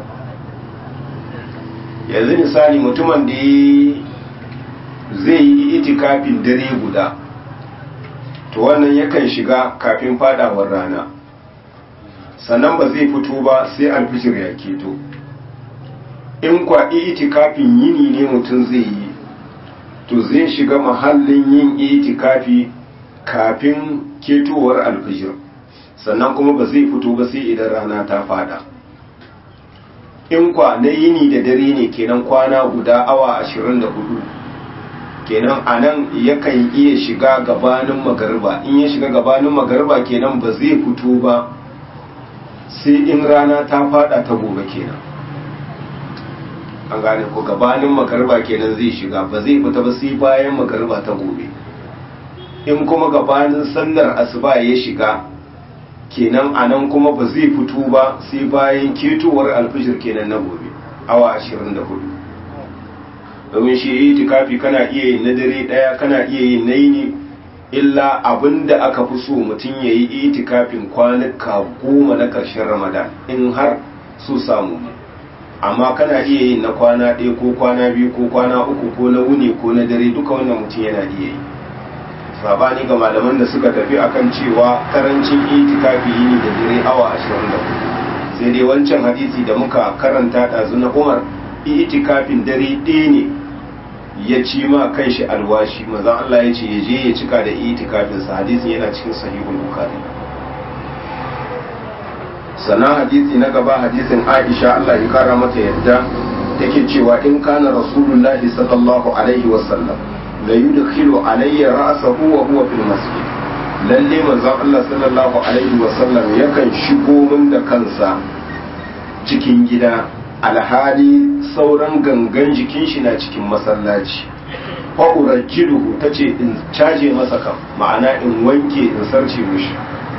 yanzu misali mutumin da zai yi itikafin dare guda to wannan yakan shiga kafin fadawar rana sannan ba zai fito ba sai alfijir ya keto in kwa itikafin yini ne mutum zai yi to zai shiga mahallin yin itikafi kafin ketowar alfijir sannan kuma ba zai fito ba sai idan rana ta fada in kwa na yini da dare ne kenan kwana guda awa 24 kenan a nan yakan iya shiga gabanin magarba in ya shiga gabanin magarba kenan ba zai fito ba sai in rana ta fada ta gobe kenan an gane ko gabanin magarba kenan zai shiga ba zai fita ba sai bayan magarba ta gobe in kuma gabanin sallar asuba ya shiga kenan a nan kuma ba zai fito ba sai bayan ketowar alfijir kenan na gobe awa 24 domin shi yi tikafi kana iya yin na dare daya kana iya yin na yini illa abinda aka fi so mutum ya yi itikafin kwanuka goma na ƙarshen ramadan in har su samu amma kana iya yin na kwana ɗaya ko kwana biyu ko kwana uku ko na wuni ko na dare duka wannan mutum yana iya yi sabani ga malaman da suka tafi akan cewa karancin itikafi yini da dare awa 24 sai dai wancan hadisi da muka karanta ɗazu na umar itikafin dare ɗaya ne ya ci ma kanshi alwashi mazan Allah ya ce ya je ya cika da itikafin sa hadisin yana cikin sahihul bukhari sannan hadisi na gaba hadisin Aisha Allah ya kara mata yadda take cewa in kana rasulullahi sallallahu alaihi wasallam la yudkhilu alayya ra'sahu wa huwa fil masjid lalle manzon Allah sallallahu alaihi wasallam yakan shigo min da kansa cikin gida alhali sauran gangan jikin shi na cikin masallaci fa urajjiluhu tace in caje masa kan ma'ana in wanke in sarce mishi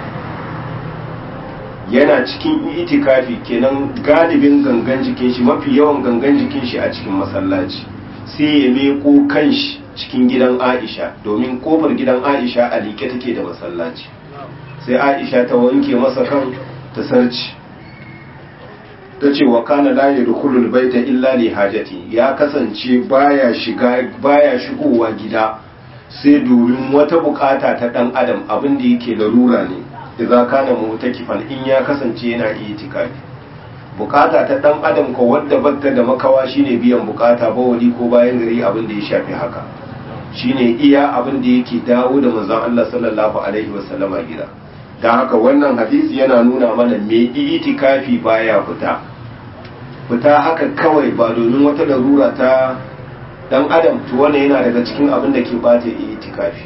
yana cikin itikafi kenan galibin gangan jikin shi mafi yawan gangan jikin shi a cikin masallaci sai ya meko kanshi cikin gidan Aisha domin kofar gidan Aisha a liƙe take da masallaci sai Aisha ta wanke masa kan ta sarci ta ce wa kana la yadkhulul baita illa li hajati ya kasance baya shiga baya shigowa gida sai domin wata bukata ta dan adam abin da yake larura ne idza kana mutakifan in ya kasance yana itikafi bukata ta dan adam ko wadda batta da makawa shine biyan bukata bawali ko bayan gari abin da ya shafi haka shine iya abin da yake dawo da manzon Allah sallallahu alaihi wasallama gida dan haka wannan hadisi yana nuna mana me itikafi baya fita fita haka kawai ba domin wata larura ta dan adam to wannan yana daga cikin abin da ke bata itikafi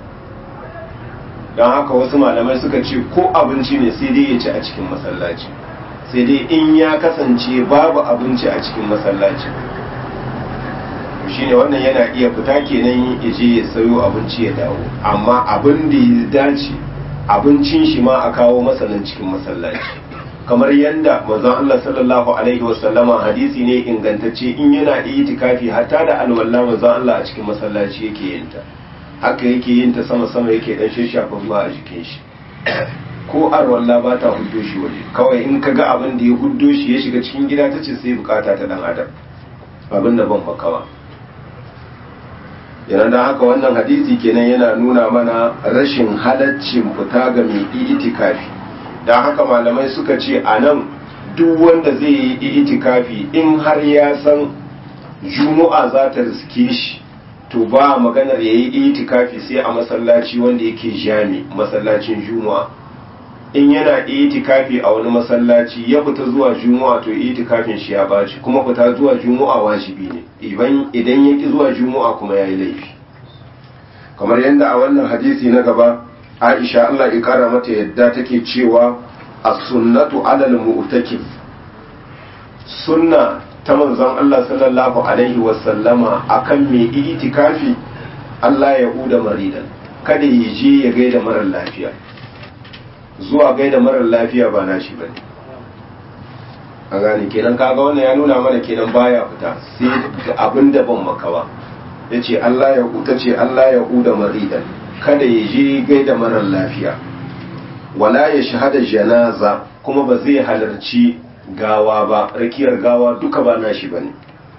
don haka wasu malamai suka ce ko abinci ne sai dai ya ci a cikin masallaci sai dai in ya kasance babu abinci a cikin masallaci shi ne wannan yana iya fita kenan ya je ya sayo abinci ya dawo amma abin da ya dace abincin shi ma a kawo masanin cikin masallaci kamar yadda manzon Allah sallallahu alaihi wasallama hadisi ne ingantacce in yana itikafi hatta da alwala manzon Allah a cikin masallaci yake yin ta haka yake yin ta sama sama yake dan shafa ruwa a jikin shi ko arwalla ba ta huddo shi waje kawai in ka ga abin da ya huddo shi ya shiga cikin gida ta ce sai bukata ta dan adam abin da ban fakawa yana da haka wannan hadisi kenan yana nuna mana rashin halaccin fita ga mai itikafi don haka malamai suka ce a nan duk wanda zai yi itikafi in har ya san juma'a za ta riske shi to ba maganar ya yi itikafi sai a masallaci wanda yake jami masallacin juma'a in yana itikafi a wani masallaci ya fita zuwa juma'a to itikafin shi ya baci kuma fita zuwa juma'a wajibi ne idan ya ki zuwa juma'a kuma ya yi laifi kamar yadda a wannan hadisi na gaba aisha Allah ya kara mata yadda take cewa as-sunnatu alal mu'takif sunna ta manzon Allah sallallahu alaihi wasallama akan mai itikafi Allah ya huda maridan kada ya je ya gaida marar lafiya zuwa gaida marar lafiya ba na shi bane a gane kenan kaga wannan ya nuna mana kenan baya fita sai abin da ban makawa yace Allah ya huta ce Allah ya huda maridan kada ya je gaida marar lafiya wala ya shahada janaza kuma ba zai halarci gawa ba rakiyar gawa duka ba nashi bane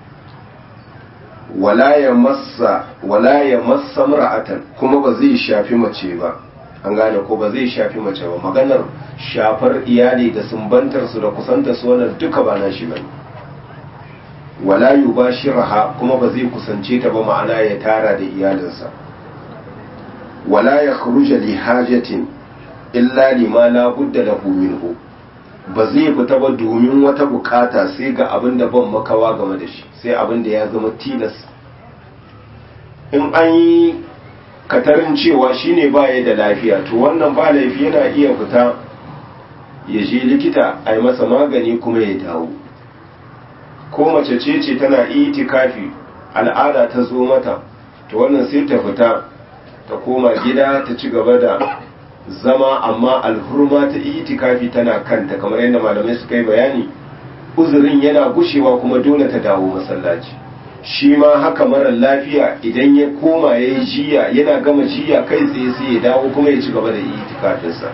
wala ya massa wala ya massa mar'atan kuma ba zai shafi mace ba an gane ko ba zai shafi mace ba maganar shafar iyali da sumbantar su da kusantar su wannan duka ba nashi bane wala yubashiraha kuma ba zai kusance ta ba ma'ana ya tara da iyalinsa wala ya kharuja li hajatin illa lima la budda lahu minhu ba zai fita ba domin wata bukata sai ga abin da ban makawa game da shi sai abin da ya zama tilas in an yi katarin cewa shine baya da lafiya to wannan ba laifi yana iya fita ya je likita a yi masa magani kuma ya dawo ko mace ce ce tana itikafi al'ada ta zo mata to wannan sai ta fita ta koma gida ta ci gaba da zama amma alhurma ta itikafi tana kanta kamar yadda malamai suka yi bayani uzurin yana gushewa kuma dole ta dawo masallaci shi ma haka mara lafiya idan ya koma ya yi jiya yana gama jiya kai tsaye sai ya dawo kuma ya ci gaba da itikafinsa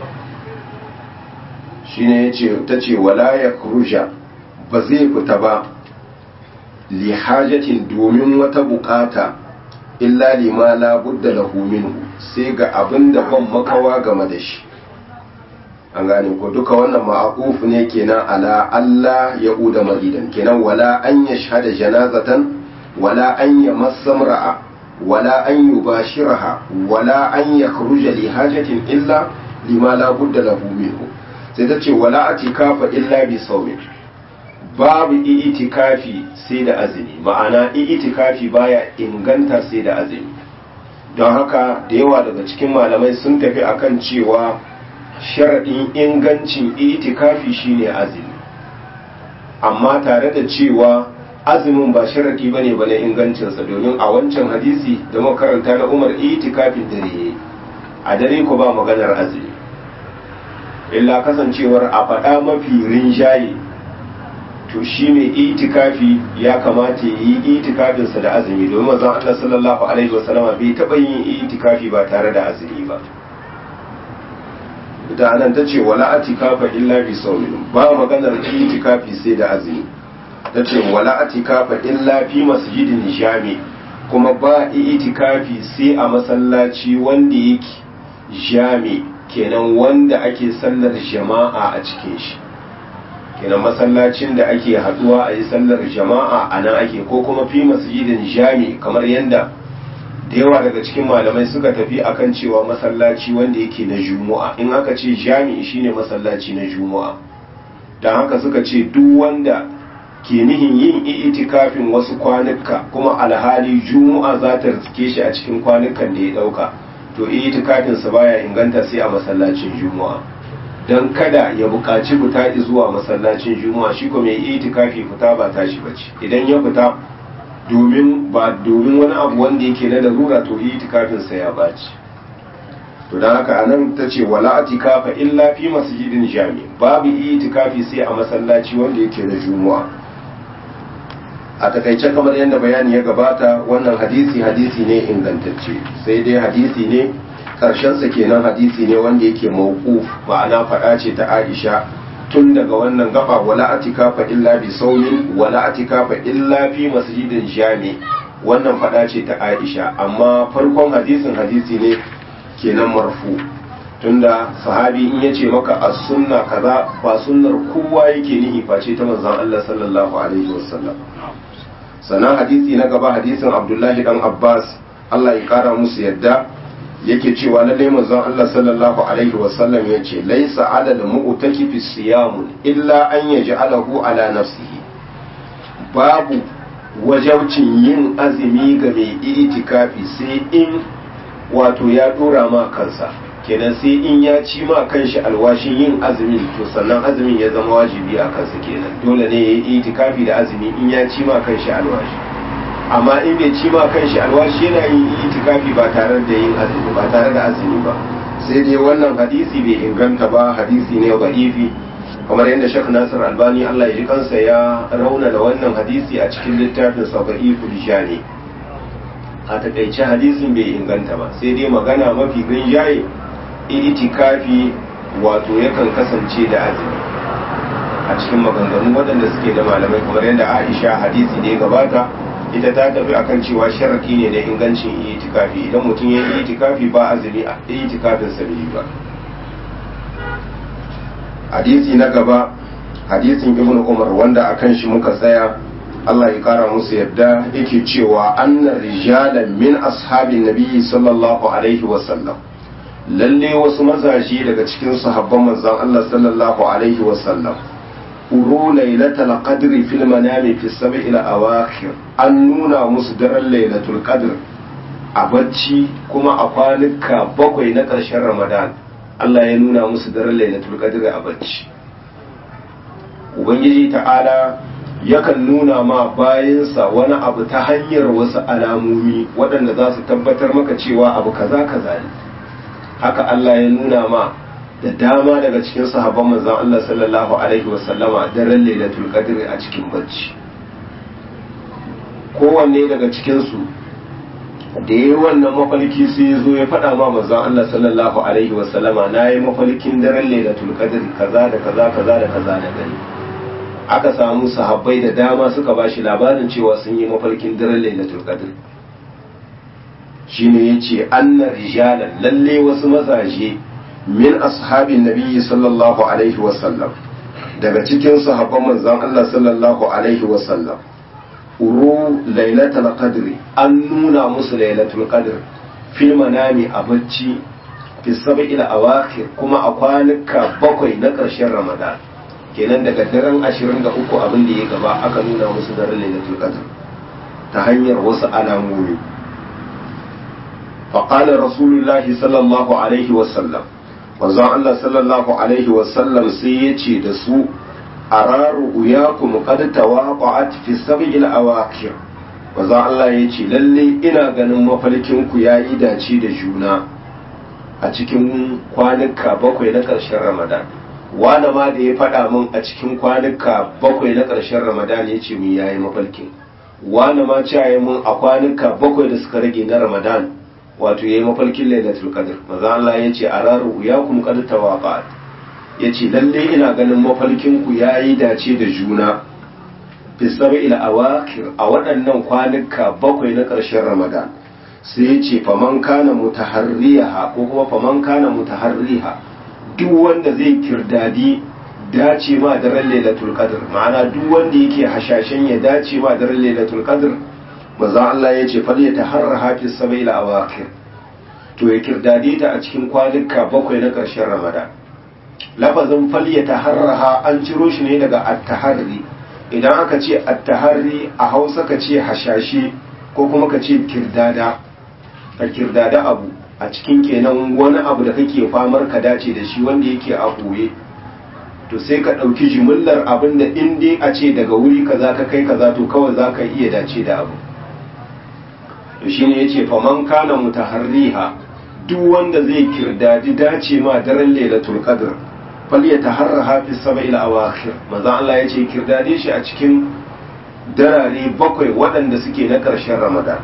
shi ne ta ce wala ya kurusha ba zai fita ba li hajatin domin wata bukata illa lima la budda lahu minhu sai ga abin da ban makawa game da shi an gane ko duka wannan ma'aquf ne kenan ala Allah ya uda maridan kenan wala an yashhada janazatan wala an yamassa mar'a wala an yubashiraha wala an yakhruja li hajatin illa lima la budda lahu minhu sai ta ce wala atikafa illa bi sawmin babu itikafi sai da azumi ma'ana itikafi baya inganta sai da azumi don haka da yawa daga cikin malamai sun tafi akan cewa sharaɗin ingancin itikafi shine azumi amma tare da cewa azumin ba sharaɗi bane ba na ingancinsa domin a wancan hadisi da makaranta na umar itikafin dare a dare ko ba maganar azumi illa kasancewar a faɗa mafi rinjaye to shi mai itikafi ya kamata ya yi itikafinsa da azumi domin mazan Allah sallallahu alaihi wasallama bai taɓa yin itikafi ba tare da azumi ba da anan ta ce wala atikafa illa bi saumin ba maganar itikafi sai da azumi ta ce wala atikafa illa fi masjidin jami kuma ba itikafi sai a masallaci wanda yake jami kenan wanda ake sallar jama'a a cikin shi kenan masallacin da ake haduwa a yi sallar jama'a a nan ake ko kuma fi masjidin jami kamar yadda da yawa daga cikin malamai suka tafi akan cewa masallaci wanda yake na juma'a in aka ce jami'i shine masallaci na juma'a don haka suka ce duk wanda ke nihin yin itikafin wasu kwanuka kuma alhali juma'a za ta riske shi a cikin kwanukan da ya dauka to itikafinsa baya inganta sai a masallacin juma'a don kada ya buƙaci fita zuwa masallacin juma'a shi kuma mai itikafi fita ba tashi bace idan ya fita domin ba domin wani abu wanda yake na larura to itikafinsa ya baci to don haka anan ta ce wala atikafa illa fi masjidin jami babu itikafi sai a masallaci wanda yake na juma'a a takaice kamar yadda bayani ya gabata wannan hadisi hadisi ne ingantacce sai dai hadisi ne karshensa kenan hadisi ne wanda yake mawquf ma'ana faɗa ce ta Aisha tun daga wannan gaba wala atikafa illa bi saumin wala atikafa illa fi masjidin jami wannan faɗa ce ta Aisha amma farkon hadisin hadisi ne kenan marfu tunda sahabi in yace maka as-sunna kaza ba sunnar kowa yake nihi face ta manzon Allah sallallahu alaihi wasallam sannan hadisi na gaba hadisin Abdullahi dan Abbas Allah ya kara musu yadda yake cewa lallai manzon Allah sallallahu alaihi wasallam ya ce laisa ala da mu'takifi siyamun illa an yaj'alahu ala nafsihi babu wajabcin yin azumi ga mai itikafi sai in wato ya dora ma kansa kenan sai in ya ci ma kanshi alwashin yin azumin to sannan azumin ya zama wajibi a kansa kenan dole ne ya yi itikafi da azumi in ya ci ma kanshi alwashi amma in bai ci ma kanshi alwashi yana yin itikafi ba tare da yin azumi ba tare da azumi ba sai dai wannan hadisi bai inganta ba hadisi ne da'ifi kamar yadda Sheikh Nasir Albani Allah ya ji kansa ya rauna da wannan hadisi a cikin littafin sa da'iful jani a takaice hadisin bai inganta ba sai dai magana mafi rinjaye itikafi wato yakan kasance da azumi a cikin maganganu waɗanda suke da malamai kamar yadda Aisha hadisi da ya gabata ita ta tafi akan cewa sharaki ne da ingancin itikafi idan mutum ya yi itikafi ba azumi a itikafin sa bai ba hadisi na gaba hadisin ibnu umar wanda akan shi muka tsaya Allah ya kara musu yadda yake cewa anna rijalan min ashabin nabiyyi sallallahu alaihi wa sallam lalle wasu mazaje daga cikin sahabban manzon Allah sallallahu alaihi wa sallam uru lailatul qadri fil manami fi sab'il awakhir an nuna musu daren lailatul qadr a bacci kuma a kwanuka bakwai na ƙarshen ramadan Allah ya nuna musu daren lailatul qadr a bacci ubangiji ta'ala yakan nuna ma bayansa wani abu ta hanyar wasu alamomi waɗanda za su tabbatar maka cewa abu kaza kaza ne haka Allah ya nuna ma da dama daga cikin sahabban manzon Allah sallallahu alaihi wasallama daren lailatul qadr a cikin bacci kowanne daga cikin su da yayi wannan mafalki sai ya zo ya faɗa ma manzon Allah sallallahu alaihi wasallama nayi mafalkin daren lailatul qadr kaza da kaza kaza da kaza da gani aka samu sahabbai da dama suka bashi labarin cewa sun yi mafalkin daren lailatul qadr shine yace anna rijalan lalle wasu mazaje min ashabin nabiyyi sallallahu alaihi wasallam daga cikin sahabban manzon Allah sallallahu alaihi wasallam uru lailatul qadri an nuna musu lailatul qadr fil manami a bacci fi sab'il awakhir kuma a kwanuka bakwai na ƙarshen ramadan kenan daga daren 23 abin da ya gaba aka nuna musu daren lailatul qadr ta hanyar wasu alamomi فقال رسول الله صلى الله عليه وسلم manzon Allah sallallahu alaihi wasallam sai ya ce da su araru uyakum qad tawaqa'at fi sab'il awakir manzon Allah ya ce lalle ina ganin mafarkin ku yayi dace da juna a cikin kwanuka bakwai na ƙarshen Ramadan wani ma da ya faɗa min a cikin kwanuka bakwai na ƙarshen Ramadan ya ce min yayi mafarkin wani ma ce mun a kwanuka bakwai da suka rage na Ramadan wato yayi mafarkin lailatul qadr maza Allah yace araru ya kum qad tawaqat yace lalle ina ganin mafarkin ku yayi dace da juna fi sab'il awakir a waɗannan kwanuka bakwai na ƙarshen Ramadan sai yace faman kana mutaharriha ko kuma faman kana mutaharriha duk wanda zai kirdadi dace ma daren lailatul qadr ma'ana duk wanda yake hashashen ya dace ma daren lailatul qadr manzo Allah ya ce fal yataharra hafiz sabail awaqir to ya kirdade ta a cikin kwanuka bakwai na ƙarshen ramadan lafazin fal yataharraha an ciro shi ne daga at-taharri idan aka ce at-taharri a Hausa ka ce hashashe ko kuma ka ce kirdada ka kirdada abu a cikin kenan wani abu da kake famar ka dace da shi wanda yake a ɓoye to sai ka ɗauki jimillar abin da in dai a ce daga wuri kaza ka kai kaza to kawai za ka iya dace da abu to shi ne ya ce faman kana mutaharriha duk wanda zai kirdadi dace ma daren lailatul qadr fal yataharraha fi sab'il awakhir manzo Allah ya ce kirdade shi a cikin darare bakwai waɗanda suke na ƙarshen ramadan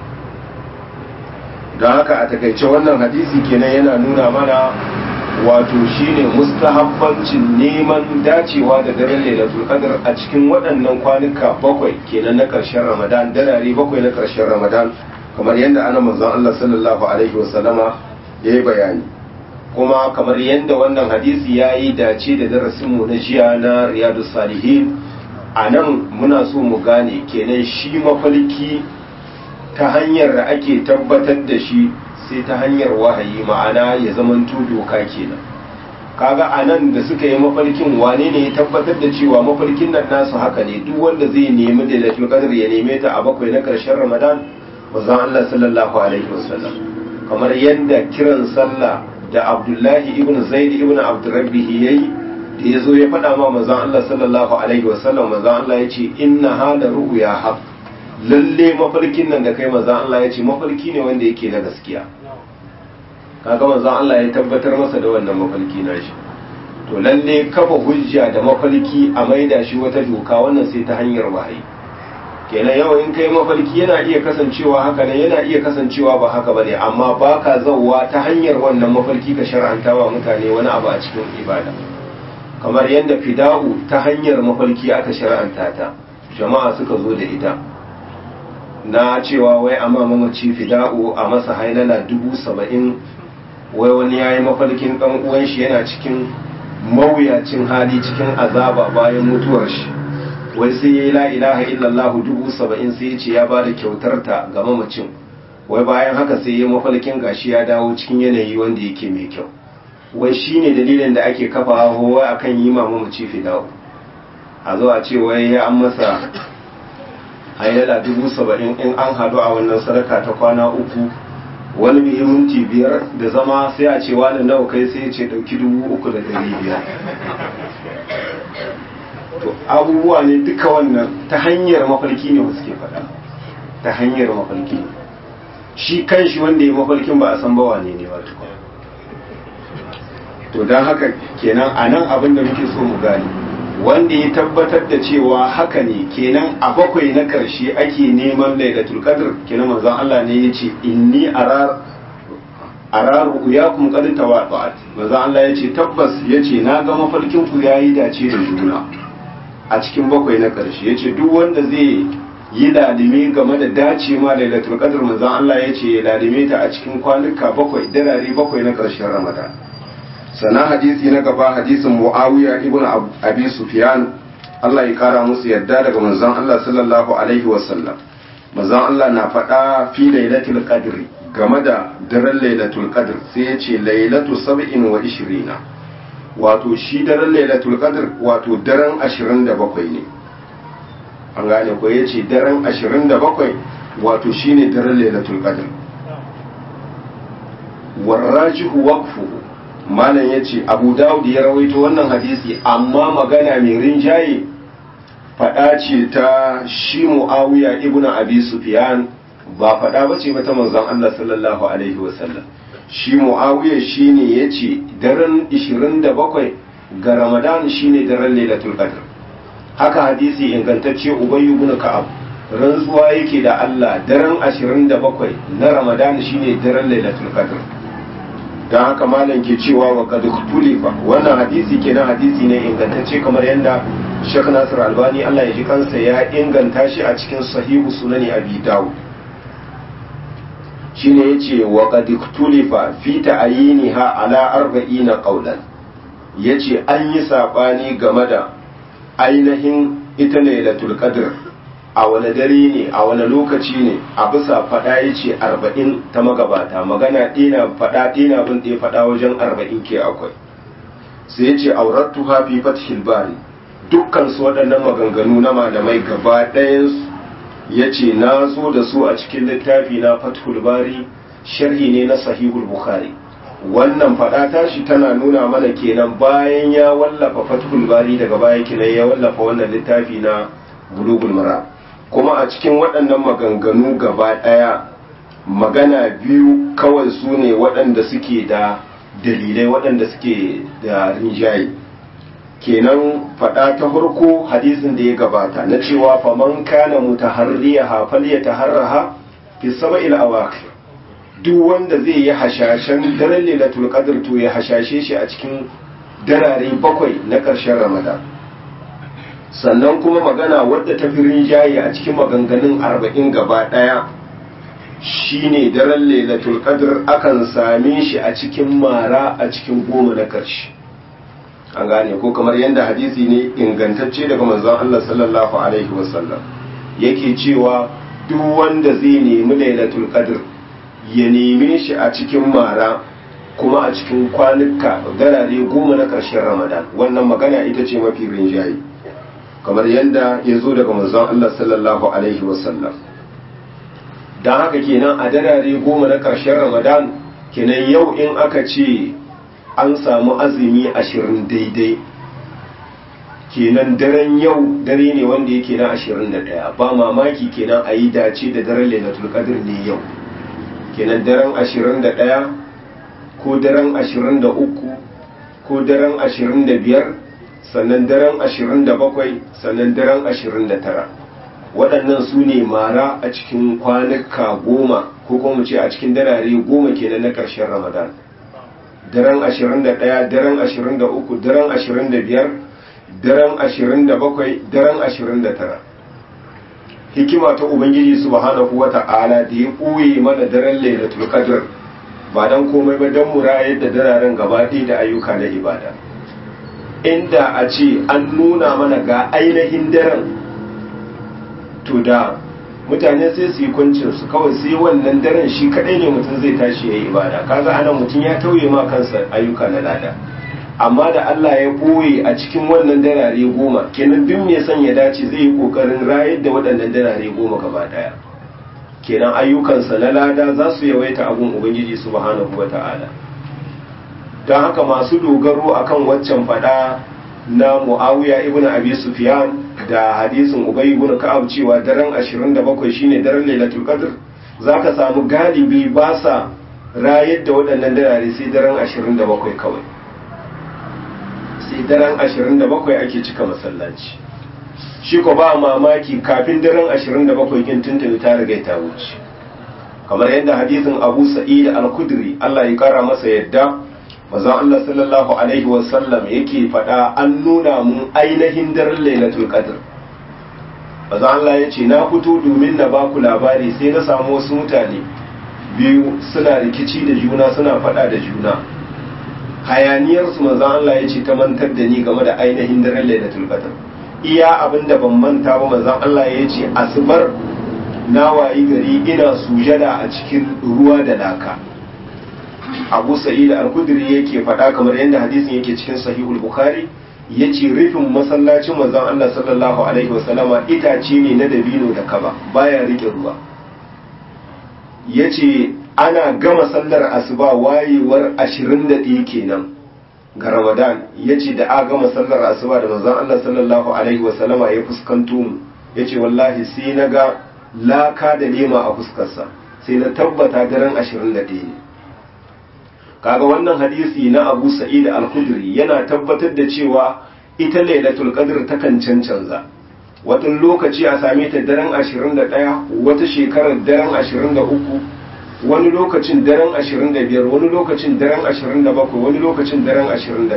don haka a takaice wannan hadisi kenan yana nuna mana wato shine mustahabbancin neman dacewa da daren lailatul qadr a cikin waɗannan kwanuka bakwai kenan na ƙarshen ramadan darare bakwai na ƙarshen ramadan kamar yadda ana manzon Allah sallallahu alaihi wasallama ya yi bayani kuma kamar yadda wannan hadisi ya yi dace da darasinmu na jiya na riyadu salihin a nan muna so mu gane kenan shi mafalki ta hanyar da ake tabbatar da shi sai ta hanyar wahayi ma'ana ya zamanto doka kenan kaga a nan da suka yi mafarkin wane ne ya tabbatar da cewa mafarkin nan nasu haka ne duk wanda zai nemi da lailatul qadr ya neme ta a bakwai na karshen ramadan manzon Allah sallallahu alaihi wasallam kamar yadda kiran sallah da Abdullahi ibn Zaid ibn Abdurrabbih yayi da ya zo ya faɗa ma manzon Allah sallallahu alaihi wasallam manzon Allah ya ce inna hada ru'ya haqq lalle mafarkin nan da kai manzon Allah ya ce mafarki ne wanda yake na gaskiya kaga manzon Allah ya tabbatar masa da wannan mafarki na shi to lalle kafa hujja da mafarki a maida shi wata doka wannan sai ta hanyar wahayi kenan yau in kai mafarki yana iya kasancewa haka ne yana iya kasancewa ba haka bane amma baka zauwa ta hanyar wannan mafarki ka shar'anta wa mutane wani abu a cikin ibada kamar yadda fida'u ta hanyar mafarki aka shar'anta ta jama'a suka zo da ita na cewa wai amma mamaci fida'u a masa hailala dubu saba'in wai wani ya yi mafarkin ɗan uwan shi yana cikin mawuyacin hali cikin azaba bayan mutuwar shi wai sai ya yi la ilaha illallah dubu saba'in sai ya ce ya ba da kyautar ta ga mamacin wai bayan haka sai ya mafarkin gashi ya dawo cikin yanayi wanda yake mai kyau wai shi ne dalilin da ake kafa hawa a kan yi ma mamaci fida'u a zo a ce wai ya an masa hailala dubu saba'in in an hadu a wannan sadaka ta kwana uku wani mai minti biyar da zama sai a ce wani nawa kai sai ce dauki dubu uku da dari biyar to abubuwa ne duka wannan ta hanyar mafarki ne wasu ke faɗa ta hanyar mafarki ne shi kan shi wanda ya mafarkin ba a san ba wane ne wato to don haka kenan a nan abin da muke so mu gane wanda ya tabbatar da cewa haka ne kenan a bakwai na karshe ake neman lailatul qadr kenan manzon Allah ne yace inni arar araru uyakum qad tawaqa'at manzon Allah yace tabbas yace na ga mafarkin ku yayi dace da juna a cikin bakwai na karshe yace duk wanda zai yi lalime game da dace ma lailatul qadr manzon Allah yace ya lalime ta a cikin kwanuka bakwai darare bakwai na karshen Ramadan sannan hadisi na gaba hadisin muawiya ibn abi sufyan Allah ya kara musu yadda daga manzon Allah sallallahu alaihi wasallam manzon Allah na faɗa fi lailatul qadr game da daren lailatul qadr sai ya ce lailatu sab'in wa ishirina wato shi daren lailatul qadr wato daren 27 ne an gane ko ya ce daren 27 wato shine daren lailatul qadr warrajihu waqfuhu malam ya ce abu dawud ya rawaito wannan hadisi amma magana mai rinjaye faɗa ce ta shi mu'awiya ibnu abi sufyan ba faɗa ba ce mata manzon Allah sallallahu alaihi wasallam shi mu'awiya shine yace daren 27 ga ramadan shine daren lailatul qadr haka hadisi ingantacce ubay ibn ka'ab rantsuwa yake da Allah daren 27 na ramadan shine daren lailatul qadr don haka malam ke cewa wa kad tulifa wannan hadisi kenan hadisi ne ingantacce kamar yadda Sheikh Nasir Albani Allah ya ji kansa ya inganta shi a cikin sahihu sunani Abi Dawud shine yace wa qad tulifa fi ta'yiniha ala arba'ina qawlan ya ce an yi saɓani game da ainihin ita lailatul qadr a wani dare ne a wani lokaci ne a bisa faɗa ya ce arba'in ta magabata magana ɗina faɗa ɗina bin ɗaya faɗa wajen arba'in ke akwai sai ya ce aurattu hafi fathil bari dukkan su waɗannan maganganu na malamai gaba ɗayansu ya ce na zo da su a cikin littafi na fathul bari sharhi ne na sahihul bukhari wannan faɗa tashi tana nuna mana kenan bayan ya wallafa fathul bari daga baya kenan ya wallafa wannan littafi na bulugul mara kuma a cikin waɗannan maganganu gaba ɗaya magana biyu kawai su ne waɗanda suke da dalilai waɗanda suke da rinjaye kenan faɗa ta farko hadisin da ya gabata na cewa faman kana mutaharriya hafal ya taharraha fi saba'il awaqir duk wanda zai yi hashashen daren lailatul qadr to ya hashashe shi a cikin darare bakwai na ƙarshen ramadan sannan kuma magana wadda ta fi rinjaye a cikin maganganun arba'in gaba ɗaya shine daren lailatul qadr akan same shi a cikin mara a cikin goma na ƙarshe an gane ko kamar yadda hadisi ne ingantacce daga manzon Allah sallallahu alaihi wasallam yake cewa duk wanda zai nemi lailatul qadr ya neme shi a cikin mara kuma a cikin kwanuka darare goma na ƙarshen ramadan wannan magana ita ce mafi rinjaye kamar yadda ya zo daga manzon Allah sallallahu alaihi wasallam don haka kenan a darare goma na ƙarshen ramadan kenan yau in aka ce an samu azumi ashirin daidai kenan daren yau dare ne wanda yake na ashirin da ɗaya ba mamaki kenan a yi dace da daren lailatul qadr ne yau kenan daren ashirin da ɗaya ko daren ashirin da uku ko daren ashirin da biyar sannan daren ashirin da bakwai sannan daren ashirin da tara waɗannan su ne mara a cikin kwanuka goma ko kuma ce a cikin darare goma kenan na ƙarshen ramadan daren ashirin da ɗaya daren ashirin da uku daren ashirin da biyar daren ashirin da bakwai daren ashirin da tara hikima ta ubangiji subhanahu wa ta'ala da ya ɓoye mana daren lailatul qadr ba dan komai ba dan murayar da dararen gaba da ayyuka na ibada inda a ce an nuna mana ga ainihin daren to da mutane sai su yi kwancin su kawai sai wannan daren shi kadai ne mutum zai tashi ya yi ibada kaga anan mutum ya tauye ma kansa ayyuka na lada amma da Allah ya boye a cikin wannan darare goma kenan duk mai son ya dace zai yi kokarin rayar da waɗannan darare goma gaba daya kenan ayyukansa na lada za su yawaita abun ubangiji subhanahu wata'ala don haka masu dogaro akan waccan fada na muawiya ibn abi sufyan da hadisin ubay ibn ka'ab cewa daren 27 shine daren lailatul qadr zaka samu galibi ba sa rayar da waɗannan darare sai daren 27 kawai sai daren 27 ake cika masallaci shi ko ba mamaki kafin daren 27 kin tuntuni ta riga ta wuce kamar yadda hadisin Abu Sa'id al-Khudri Allah ya kara masa yadda manzon Allah sallallahu alaihi wa sallam yake faɗa an nuna mun ainihin daren Lailatul Qadr manzon Allah ya ce na fito domin na baku labari sai na samu wasu mutane biyu suna rikici da juna suna faɗa da juna hayaniyarsu manzon Allah ya ce ta mantar da ni game da ainihin daren Lailatul Qadr iya abin da ban manta ba manzon Allah ya ce asubar na wayi gari ina sujada a cikin ruwa da laka Abu Sa'id al-Khudri yake faɗa kamar yadda hadisin yake cikin Sahihul Bukhari yace rufin masallacin manzon Allah sallallahu alaihi wasallama itace ne na dabino da kaba baya rike ruwa yace ana gama sallar asuba wayewar 21 kenan ga Ramadan yace da a gama sallar asuba da manzon Allah sallallahu alaihi wasallama ya fuskanto mu yace wallahi sai na ga laka da lema a fuskarsa sai na tabbata daren 21 ne kaga wannan hadisi na Abu Sa'id al-Khudri yana tabbatar da cewa ita Lailatul Qadr takan cancanza wata lokaci a same ta daren 21 wata shekarar daren 23 wani lokacin daren 25 wani lokacin daren 27 wani lokacin daren 29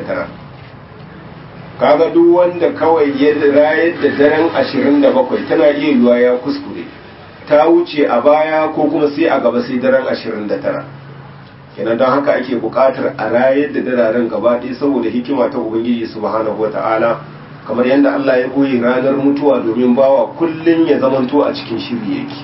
kaga duk wanda kawai ya rayar da daren 27 tana iya yiwa ya kuskure ta wuce a baya ko kuma sai a gaba sai daren 29 kenan don haka ake buƙatar a rayar da dararen gaba ɗaya saboda hikima ta ubangiji subhanahu wata'ala kamar yadda Allah ya ɓoye ranar mutuwa domin bawa kullum ya zamanto a cikin shiri yake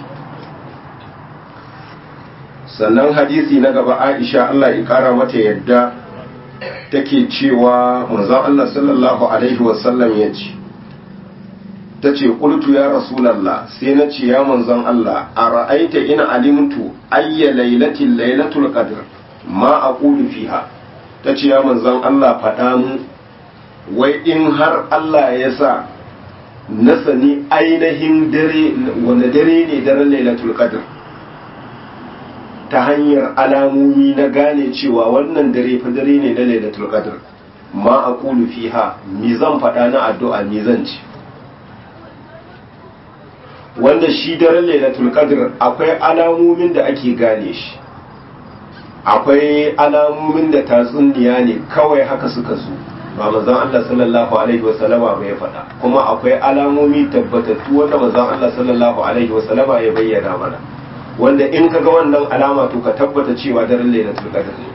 sannan hadisi na gaba Aisha Allah ya kara mata yadda take cewa manzon Allah sallallahu alaihi wasallam ya ce ta ce ƙultu ya rasulallah sai na ce ya manzon Allah a ra'aita ina alimtu ayya lailatin lailatul qadr ma aqulu fiha ta ce ya manzon Allah faɗa mu wai in har Allah ya sa na sani ainihin dare wanda dare ne daren lailatul qadr ta hanyar alamomi na gane cewa wannan dare fa dare ne na lailatul qadr ma aqulu fiha mi zan faɗa na addu'a mi zan ci wanda shi daren lailatul qadr akwai alamomin da ake gane shi akwai alamomin da tatsuniya ne kawai haka suka zo ba manzon Allah sallallahu alaihi wa sallama ba ya faɗa kuma akwai alamomi tabbatattu wanda manzon Allah sallallahu alaihi wa sallama ya bayyana mana wanda in ka ga wannan alama to ka tabbata cewa daren lailatul qadr ne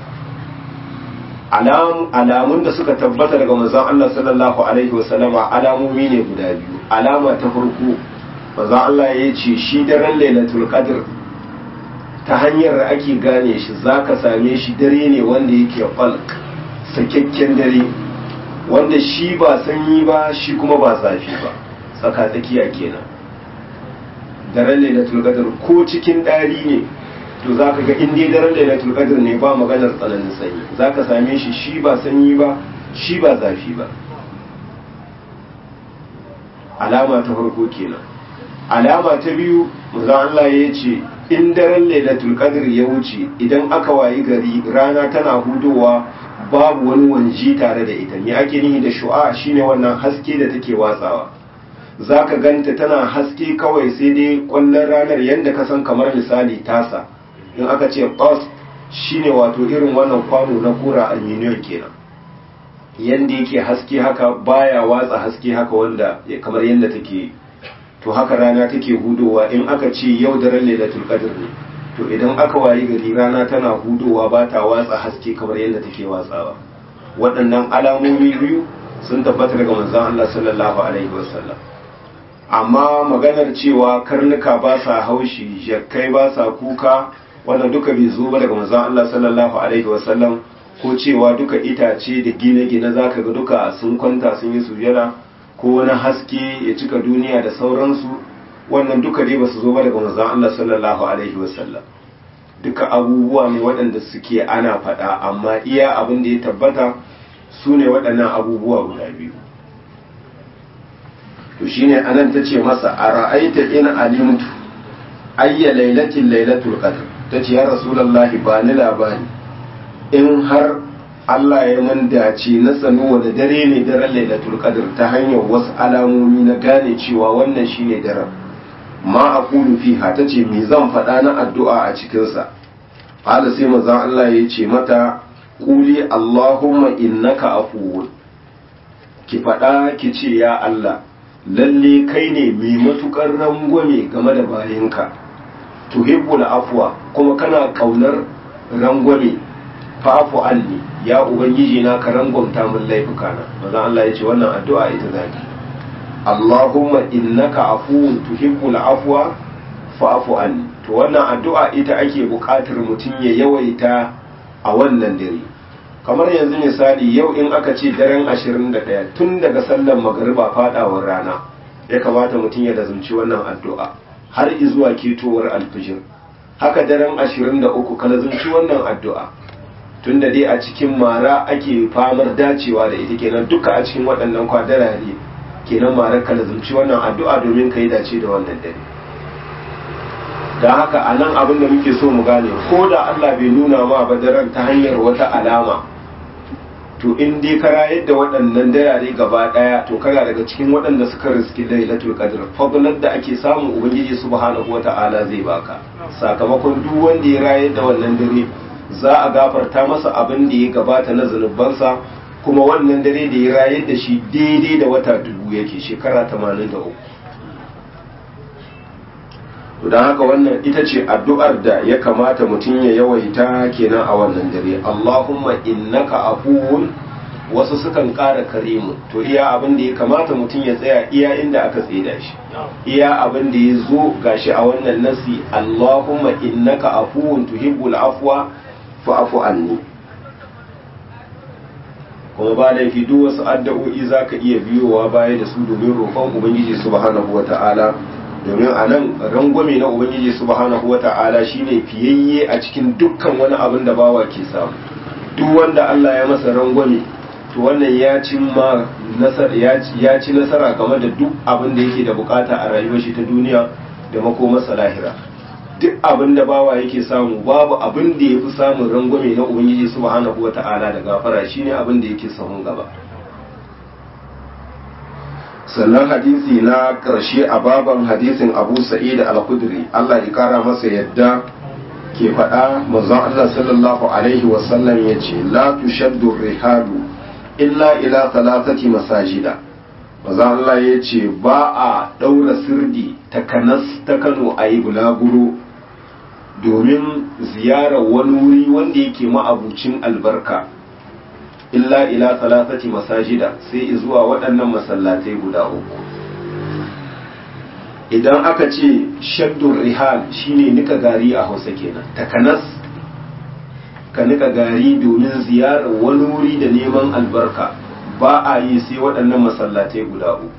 alam alamun da suka tabbata daga manzon Allah sallallahu alaihi wa sallama alamomi ne guda biyu alama ta farko manzon Allah ya ce shi daren lailatul qadr ta hanyar da ake gane shi zaka same shi dare ne wanda yake falk sakakken dare wanda shi ba sanyi ba shi kuma ba zafi ba tsaka tsakiya kenan daren lailatul qadr ko cikin dari ne to zaka ga in dai daren lailatul qadr ne ba maganar tsananin sanyi zaka same shi shi ba sanyi ba shi ba zafi ba alama ta farko kenan alama ta biyu manzo Allah ya ce in daren lailatul qadr ya wuce idan aka wayi gari rana tana hudowa babu wani wanji tare da ita me ake nihi da shu'a shine wannan haske da take watsawa zaka ganta tana haske kawai sai dai kwallon ranar yanda ka san kamar misali tasa in aka ce qas shine wato irin wannan kwano na kura aluminium kenan yanda yake haske haka baya watsa haske haka wanda kamar yanda take to haka rana take hudowa in aka ce yau daren lailatul qadr ne to idan aka wayi gari rana tana hudowa ba ta watsa haske kamar yadda take watsawa waɗannan alamomi biyu sun tabbata daga manzon Allah sallallahu alaihi wasallam amma maganar cewa karnuka ba sa haushi jakkai ba sa kuka wannan duka bai zo ba daga manzon Allah sallallahu alaihi wasallam ko cewa duka itace da gine-gine zaka ga duka sun kwanta sun yi sujada ko wani haske ya cika duniya da sauransu wannan duka dai ba su zo ba daga manzon Allah sallallahu alaihi wasallam duka abubuwa ne waɗanda suke ana faɗa amma iya abin da ya tabbata su ne waɗannan abubuwa guda biyu to shine anan ta ce masa a ra'aita in alimtu ayya lailatin lailatul qadr ta ce ya rasulullahi ba ni labari in har Allah ya man dace na sanu wani dare ne daren lailatul qadr ta hanyar wasu alamomi na gane cewa wannan shine daren ma aqulu fiha tace me zan faɗa na addu'a a cikin sa qala sai manzon Allah ya ce mata quli allahumma innaka afuwun ki faɗa ki ce ya Allah lalle kai ne mai matukar rangwame game da bayinka tuhibbul afwa kuma kana kaunar rangwame fa'fu anni ya ubangiji na ka rangwamta min laifuka na manzon Allah ya ce wannan addu'a ita zaki Allahumma innaka afuwun tuhibbul afwa fa'fu anni to wannan addu'a ita ake buƙatar mutum ya yawaita a wannan dare kamar yanzu misali yau in aka ce daren 21 tun daga sallar magariba fadawar rana ya kamata mutum ya lazumci wannan addu'a har izuwa ketowar alfijir haka daren 23 ka lazumci wannan addu'a tun da dai a cikin mara ake famar dacewa da ita kenan duka a cikin waɗannan kwadarare kenan mara ka lazumci wannan addu'a domin ka yi dace da wannan dare da haka a nan abin da muke so mu gane ko da Allah bai nuna ma ba daren ta hanyar wata alama to in dai ka rayar da waɗannan darare gaba ɗaya to kana daga cikin waɗanda suka riski lailatul qadr fadlar da ake samu ubangiji subhanahu wata'ala zai baka sakamakon duk wanda ya rayar da wannan dare za a gafarta masa abin da ya gabata na zunubansa kuma wannan dare da ya rayar da shi daidai da wata dubu yake shekara 83 to don haka wannan ita ce addu'ar da ya kamata mutum ya yawaita kenan a wannan dare Allahumma innaka afuwun wasu sukan ƙara karimu to iya abin da ya kamata mutum ya tsaya iya inda aka tsida shi iya abin da ya zo gashi a wannan nasi Allahumma innaka afuwun tuhibbul afwa fa'fu anni kuma ba laifi duk wasu addu'o'i zaka iya biyowa baya da su domin roƙon ubangiji subhanahu wata'ala domin a nan rangwame na ubangiji subhanahu wata'ala shine fiyayye a cikin dukkan wani abin da bawa ke samu duk wanda Allah ya masa rangwame to wannan ya ci ma nasara ya ci nasara game da duk abin da yake da bukata a rayuwar shi ta duniya da makomarsa lahira duk abin da bawa yake samu babu abin da ya fi samun rangwame na ubangiji subhanahu wata'ala da gafara shine abin da yake sahun gaba sannan hadisi na ƙarshe a baban hadisin abu sa'id al-khudri Allah ya kara masa yadda ke faɗa manzon Allah sallallahu alaihi wasallam ya ce la tushaddu rihalu illa ila thalathati masajida manzon Allah ya ce ba a ɗaura sirdi ta kanas ta Kano a yi bulaguro domin ziyarar wani wuri wanda yake ma'abucin albarka illa ila salasati masajida sai zuwa waɗannan masallatai guda uku idan aka ce shaddun rihal shine nika gari a hausa kenan takanas ka nika gari domin ziyarar wani wuri da neman albarka ba a yi sai waɗannan masallatai guda uku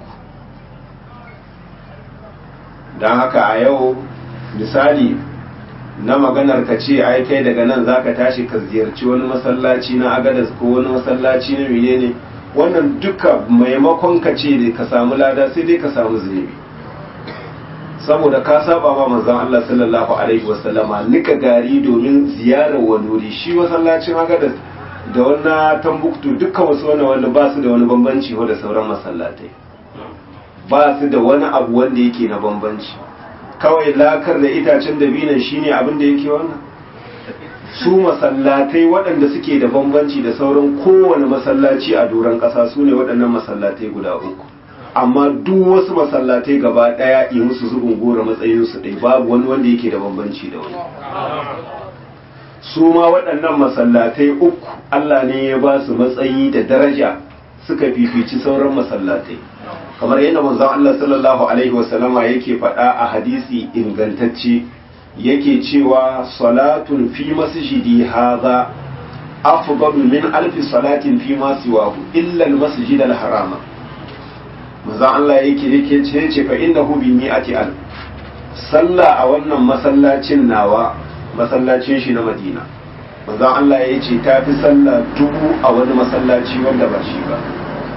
don haka a yau misali na maganar ka ce ai kai daga nan zaka tashi ka ziyarci wani masallaci na agadas ko wani masallaci na menene wannan duka maimakon ka ce da ka samu lada sai dai ka samu zunubi saboda ka saba ma manzon Allah sallallahu alaihi wasallama nika gari domin ziyarar wani wuri shi masallacin agadas da wannan tambuktu duka wasu wani wanda ba su da wani bambanci da sauran masallatai ba su da wani abu wanda yake na bambanci kawai lakar da itacen dabinan shine abin da yake wannan su masallatai waɗanda suke da bambanci da sauran kowane masallaci a doron ƙasa su ne waɗannan masallatai guda uku amma duk wasu masallatai gaba ɗaya yi musu zubin gora matsayinsu ɗai babu wani wanda yake da bambanci da wani su ma waɗannan masallatai uku Allah ne ya ba su matsayi da daraja suka fifici sauran masallatai kamar yadda manzon Allah sallallahu alaihi wasallama yake faɗa a hadisi ingantacce yake cewa salatun fi masjidi hadha afdalu min alfi salatin fi ma siwahu illa almasjid alharama manzon Allah yake yake ce ce fa innahu bi mi'ati al sallah a wannan masallacin nawa masallacin shi na Madina manzon Allah ya ce ta fi sallah dubu a wani masallaci wanda ba shi ba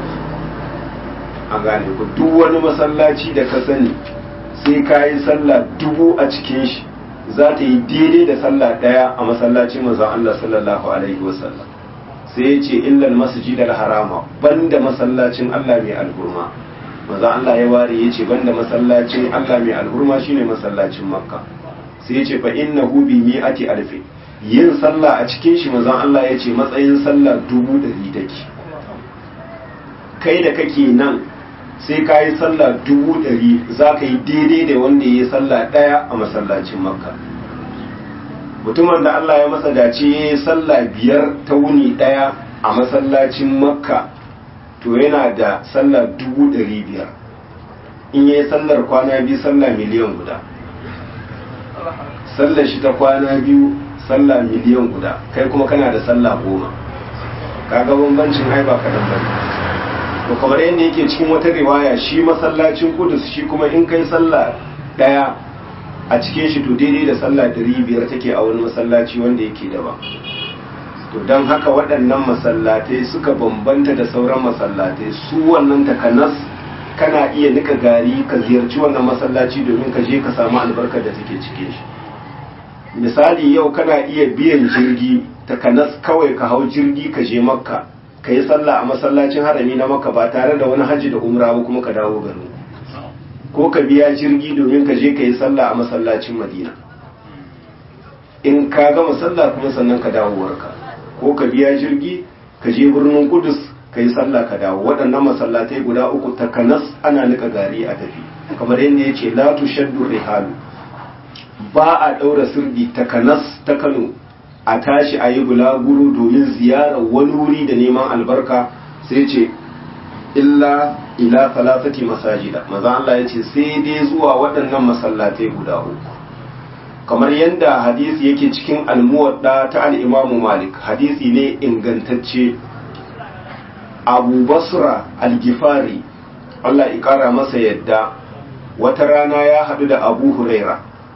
an gane ku duk wani masallaci da ka sani sai ka yi sallah dubu a cikin shi za ta yi daidai da sallah ɗaya a masallacin manzon Allah sallallahu alaihi wasallam sai ya ce illal masjid al harama banda masallacin Allah mai alhurma manzon Allah ya ware ya ce banda masallacin Allah mai alhurma shine masallacin Makka sai ya ce fa innahu bi mi'ati alfi yin sallah a cikin shi manzon Allah ya ce matsayin sallah dubu ɗari take kai da kake nan sai ka yi sallah dubu ɗari za ka yi daidai da wanda ya yi sallah ɗaya a masallacin makka mutumin da Allah ya masa dace ya yi sallah biyar ta wuni ɗaya a masallacin makka to yana da sallah dubu ɗari biyar in ya yi sallar kwana biyu sallah miliyan guda sallar shi ta kwana biyu sallah miliyan guda kai kuma kana da sallah goma kaga bambancin ai ba kaɗan bane to kamar yadda yake cikin wata riwaya shi masallacin kudus shi kuma in kai sallah daya a cikin shi to daidai da sallah dari biyar take a wani masallaci wanda yake daban to don haka waɗannan masallatai suka bambanta da sauran masallatai su wannan takanas kana iya nika gari ka ziyarci wannan masallaci domin ka je ka samu albarkar da take cikin shi misali yau kana iya biyan jirgi takanas kawai ka hau jirgi ka je makka ka yi sallah a masallacin harami na maka ba tare da wani hajji da umra ba kuma ka dawo garin ko ka biya jirgi domin ka je ka yi sallah a masallacin madina in ka gama sallah kuma sannan ka dawo warka ko ka biya jirgi ka je birnin kudus ka yi sallah ka dawo waɗannan masallatai guda uku takanas ana nika gari a tafi kamar yadda ya ce la tushaddu rihalu ba a ɗaura sirdi takanas ta kano a tashi a yi bulaguro domin ziyarar wani wuri da neman albarka sai ce illa ila salasati masajida maza Allah ya ce sai dai zuwa waɗannan masallatai guda uku kamar yadda hadisi yake cikin almuwadda ta al'imamu malik hadisi ne ingantacce abu basra al-gifari Allah ya ƙara masa yadda wata rana ya haɗu da abu huraira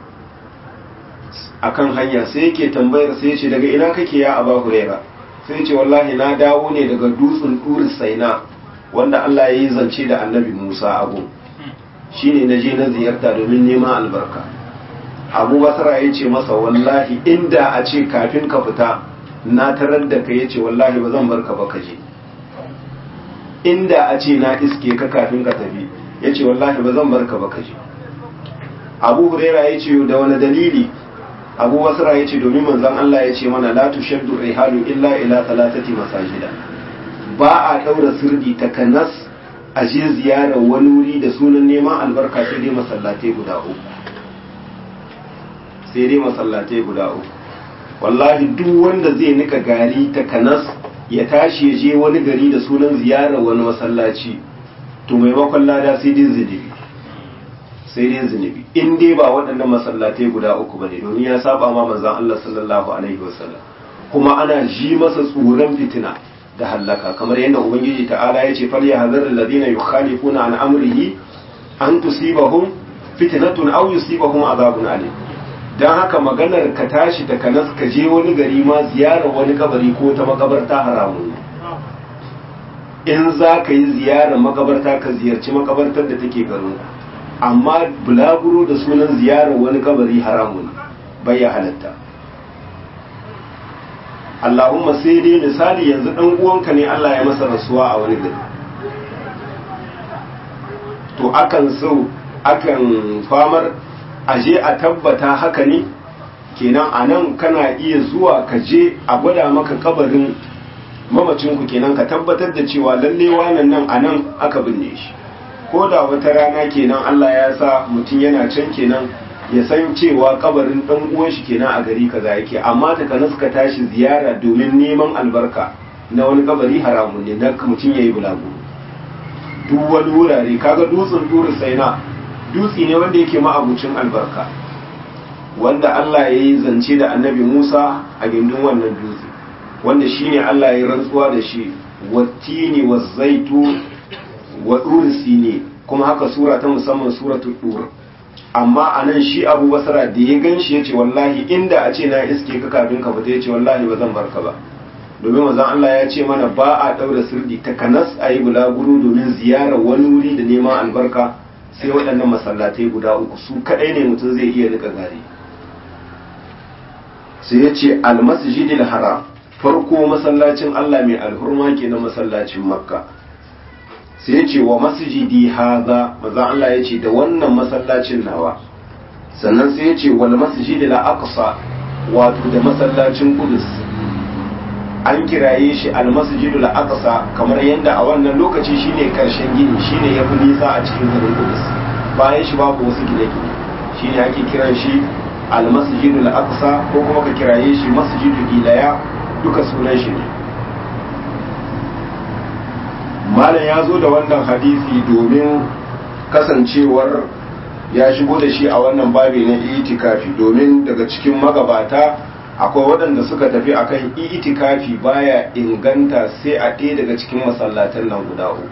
akan hanya sai yake tambayar sai ce daga ina kake ya abu huraira sai ce wallahi na dawo ne daga dutsen ɗuri saina wanda Allah ya yi zance da annabi musa abu shine na je na ziyarta domin neman albarka abu basra ya ce masa wallahi inda a ce kafin ka fita na tarar da ka ya ce wallahi ba zan barka ba ka je inda a ce na iske ka kafin ka tafi ya ce wallahi ba zan barka ba ka je abu huraira ya ce da wani dalili abu basra ya ce domin manzon Allah ya ce mana la tushaddu rihalu illa ila talatati masajida ba a daura sirdi ta kanas a je ziyarar wani wuri da sunan neman albarka sai dai masallatai guda uku sai dai masallatai guda uku wallahi duk wanda zai nika gari ta kanas ya tashi ya je wani gari da sunan ziyarar wani masallaci to maimakon lada sai dai zunubi sai dai zunubi in dai ba waɗannan masallatai guda uku bane domin ya saba ma manzon Allah sallallahu alaihi wasallam kuma ana ji masa tsoron fitina da hallaka kamar yadda ubangiji ta'ala ya ce falya hazar alladhina yukhalifuna an amrihi an tusibahum fitnatun aw yusibahum azabun alim dan haka maganar ka tashi da kanas ka je wani gari ma ziyarar wani kabari ko ta makabarta haramun in za ka yi ziyarar makabarta ka ziyarci makabartar da take garin amma bulaguro da sunan ziyarar wani kabari haramun bai ya halatta Allahumma sai dai misali yanzu ɗan uwanka ne Allah ya masa rasuwa a wani gari to akan so akan famar aje a tabbata haka ne kenan a nan kana iya zuwa ka je a gwada maka kabarin mamacinku kenan ka tabbatar da cewa lalle wannan nan a nan aka binne shi ko da wata rana kenan Allah ya sa mutum yana can kenan ya san cewa kabarin dan uwan shi kenan a gari kaza yake amma ta kana suka tashi ziyara domin neman albarka na wani kabari haramun ne na mutum yayi bulagu duk wani wurare kaga dutsen duri saina dutsi ne wanda yake ma'abucin albarka wanda Allah ya yi zance da annabi Musa a gindin wannan dutse wanda shine Allah ya yi rantsuwa da shi wattini wazzaitu wa dursi ne kuma haka sura ta musamman suratul dur amma a nan shi abu basara da ya gan shi ya ce wallahi inda a ce na iske ka kafin ka fita ya ce wallahi ba zan barka ba domin mazan Allah ya ce mana ba a ɗaura sirdi ta kanas a yi bulaguro domin ziyarar wani wuri da neman albarka sai waɗannan masallatai guda uku su kaɗai ne mutum zai iya rika gari sai ya ce almasjidil haram farko masallacin Allah mai alhurma ke na masallacin makka sai ya ce wa masjidi haza maza Allah ya ce da wannan masallacin nawa sannan sai ya ce wal masjidi la aqsa wato da masallacin kudus an kiraye shi al masjidu la aqsa kamar yadda a wannan lokaci shine karshen gini shine yafi nisa a cikin garin kudus bayan shi babu wasu gine-gine shine ake kiran shi al masjidu la aqsa ko kuma ka kiraye shi masjidu ilaya duka sunan shi ne malam ya zo da wannan hadisi domin kasancewar ya shigo da shi a wannan babi na itikafi domin daga cikin magabata akwai waɗanda suka tafi akan itikafi baya inganta sai a ɗaya daga cikin masallatan nan guda uku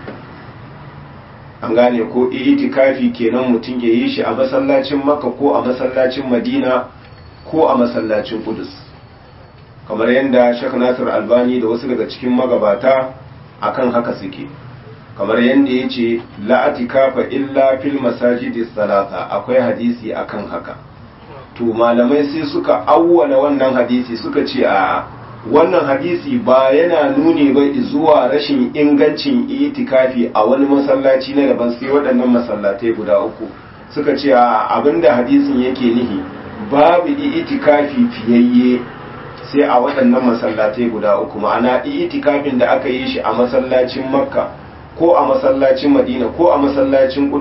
an gane ko itikafi kenan mutum ya yi shi a masallacin makka ko a masallacin madina ko a masallacin kudus kamar yadda shek nasir albani da wasu daga cikin magabata akan haka suke kamar yadda ya ce la'atikafa illa fil masajidi salata akwai hadisi akan haka to malamai sai suka awwala wannan hadisi suka ce a wannan hadisi ba yana nuni ba zuwa rashin ingancin itikafi a wani masallaci na daban sai waɗannan masallatai guda uku suka ce a abinda hadisin yake nihi babu itikafi fiyayye sai a waɗannan masallatai guda uku ma'ana itikafin da aka yi shi a masallacin makka ko a masallacin madina ko a masallacin kudus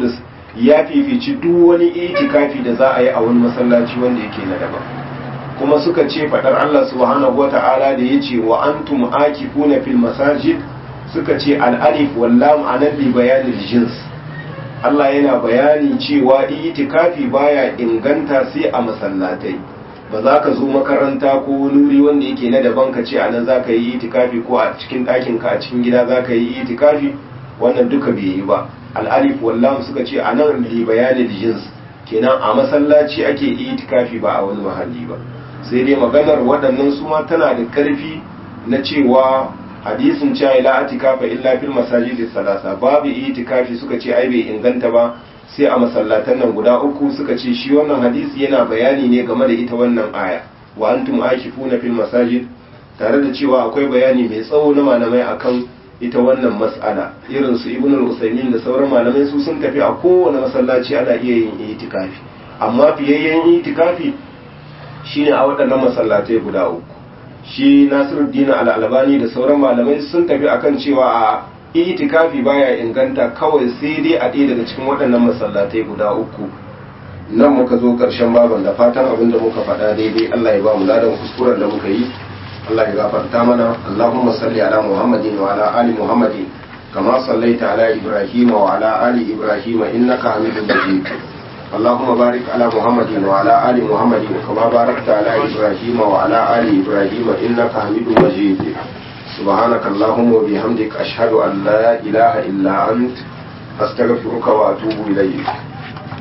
ya fifici duk wani itikafi da za a yi a wani masallaci wanda yake na daban kuma suka ce faɗar Allah subhanahu wata'ala da ya ce wa antum akifuna fil masajid suka ce al'alif wallam anan li bayanil jins Allah yana bayani cewa itikafi baya inganta sai a masallatai ba za ka zo makaranta ko nuri wanda yake na daban ka ce anan za ka yi itikafi ko a cikin ɗakin ka a cikin gida za ka yi itikafi wannan duka bai yi ba al'alif wallam suka ce anan li bayanil jins kenan a masallaci ake itikafi ba a wani mahalli ba sai dai maganar waɗannan su ma tana da ƙarfi na cewa hadisin cewa ila atikafa illa fil masajidi salasa babu itikafi suka ce ai bai inganta ba sai a masallatan nan guda uku suka ce shi wannan hadisi yana bayani ne game da ita wannan aya wa antum akifuna fil masajid tare da cewa akwai bayani mai tsawo na malamai akan ita wannan mas'ala irin su ibnu al-usaymin da sauran malamai su sun tafi a kowane masallaci ana iya yin itikafi amma fiyayyen itikafi shine a waɗannan masallatai guda uku shi nasiruddin al-albani da sauran malamai sun tafi akan cewa a itikafi baya inganta kawai sai dai a ɗaya daga cikin waɗannan masallatai guda uku nan muka zo ƙarshen baban da fatan abin da muka faɗa daidai Allah ya ba mu ladan kuskuren da muka yi Allah ya gafarta mana Allahumma salli ala Muhammadin wa ala ali Muhammadin kama sallaita ala Ibrahim wa ala ali Ibrahim innaka Hamidum Majid اللهم بارك على محمد وعلى آل محمد كما باركت على إبراهيم وعلى آل إبراهيم إنك حميد مجيد سبحانك اللهم وبحمدك أشهد أن لا إله إلا أنت أستغفرك وأتوب إليك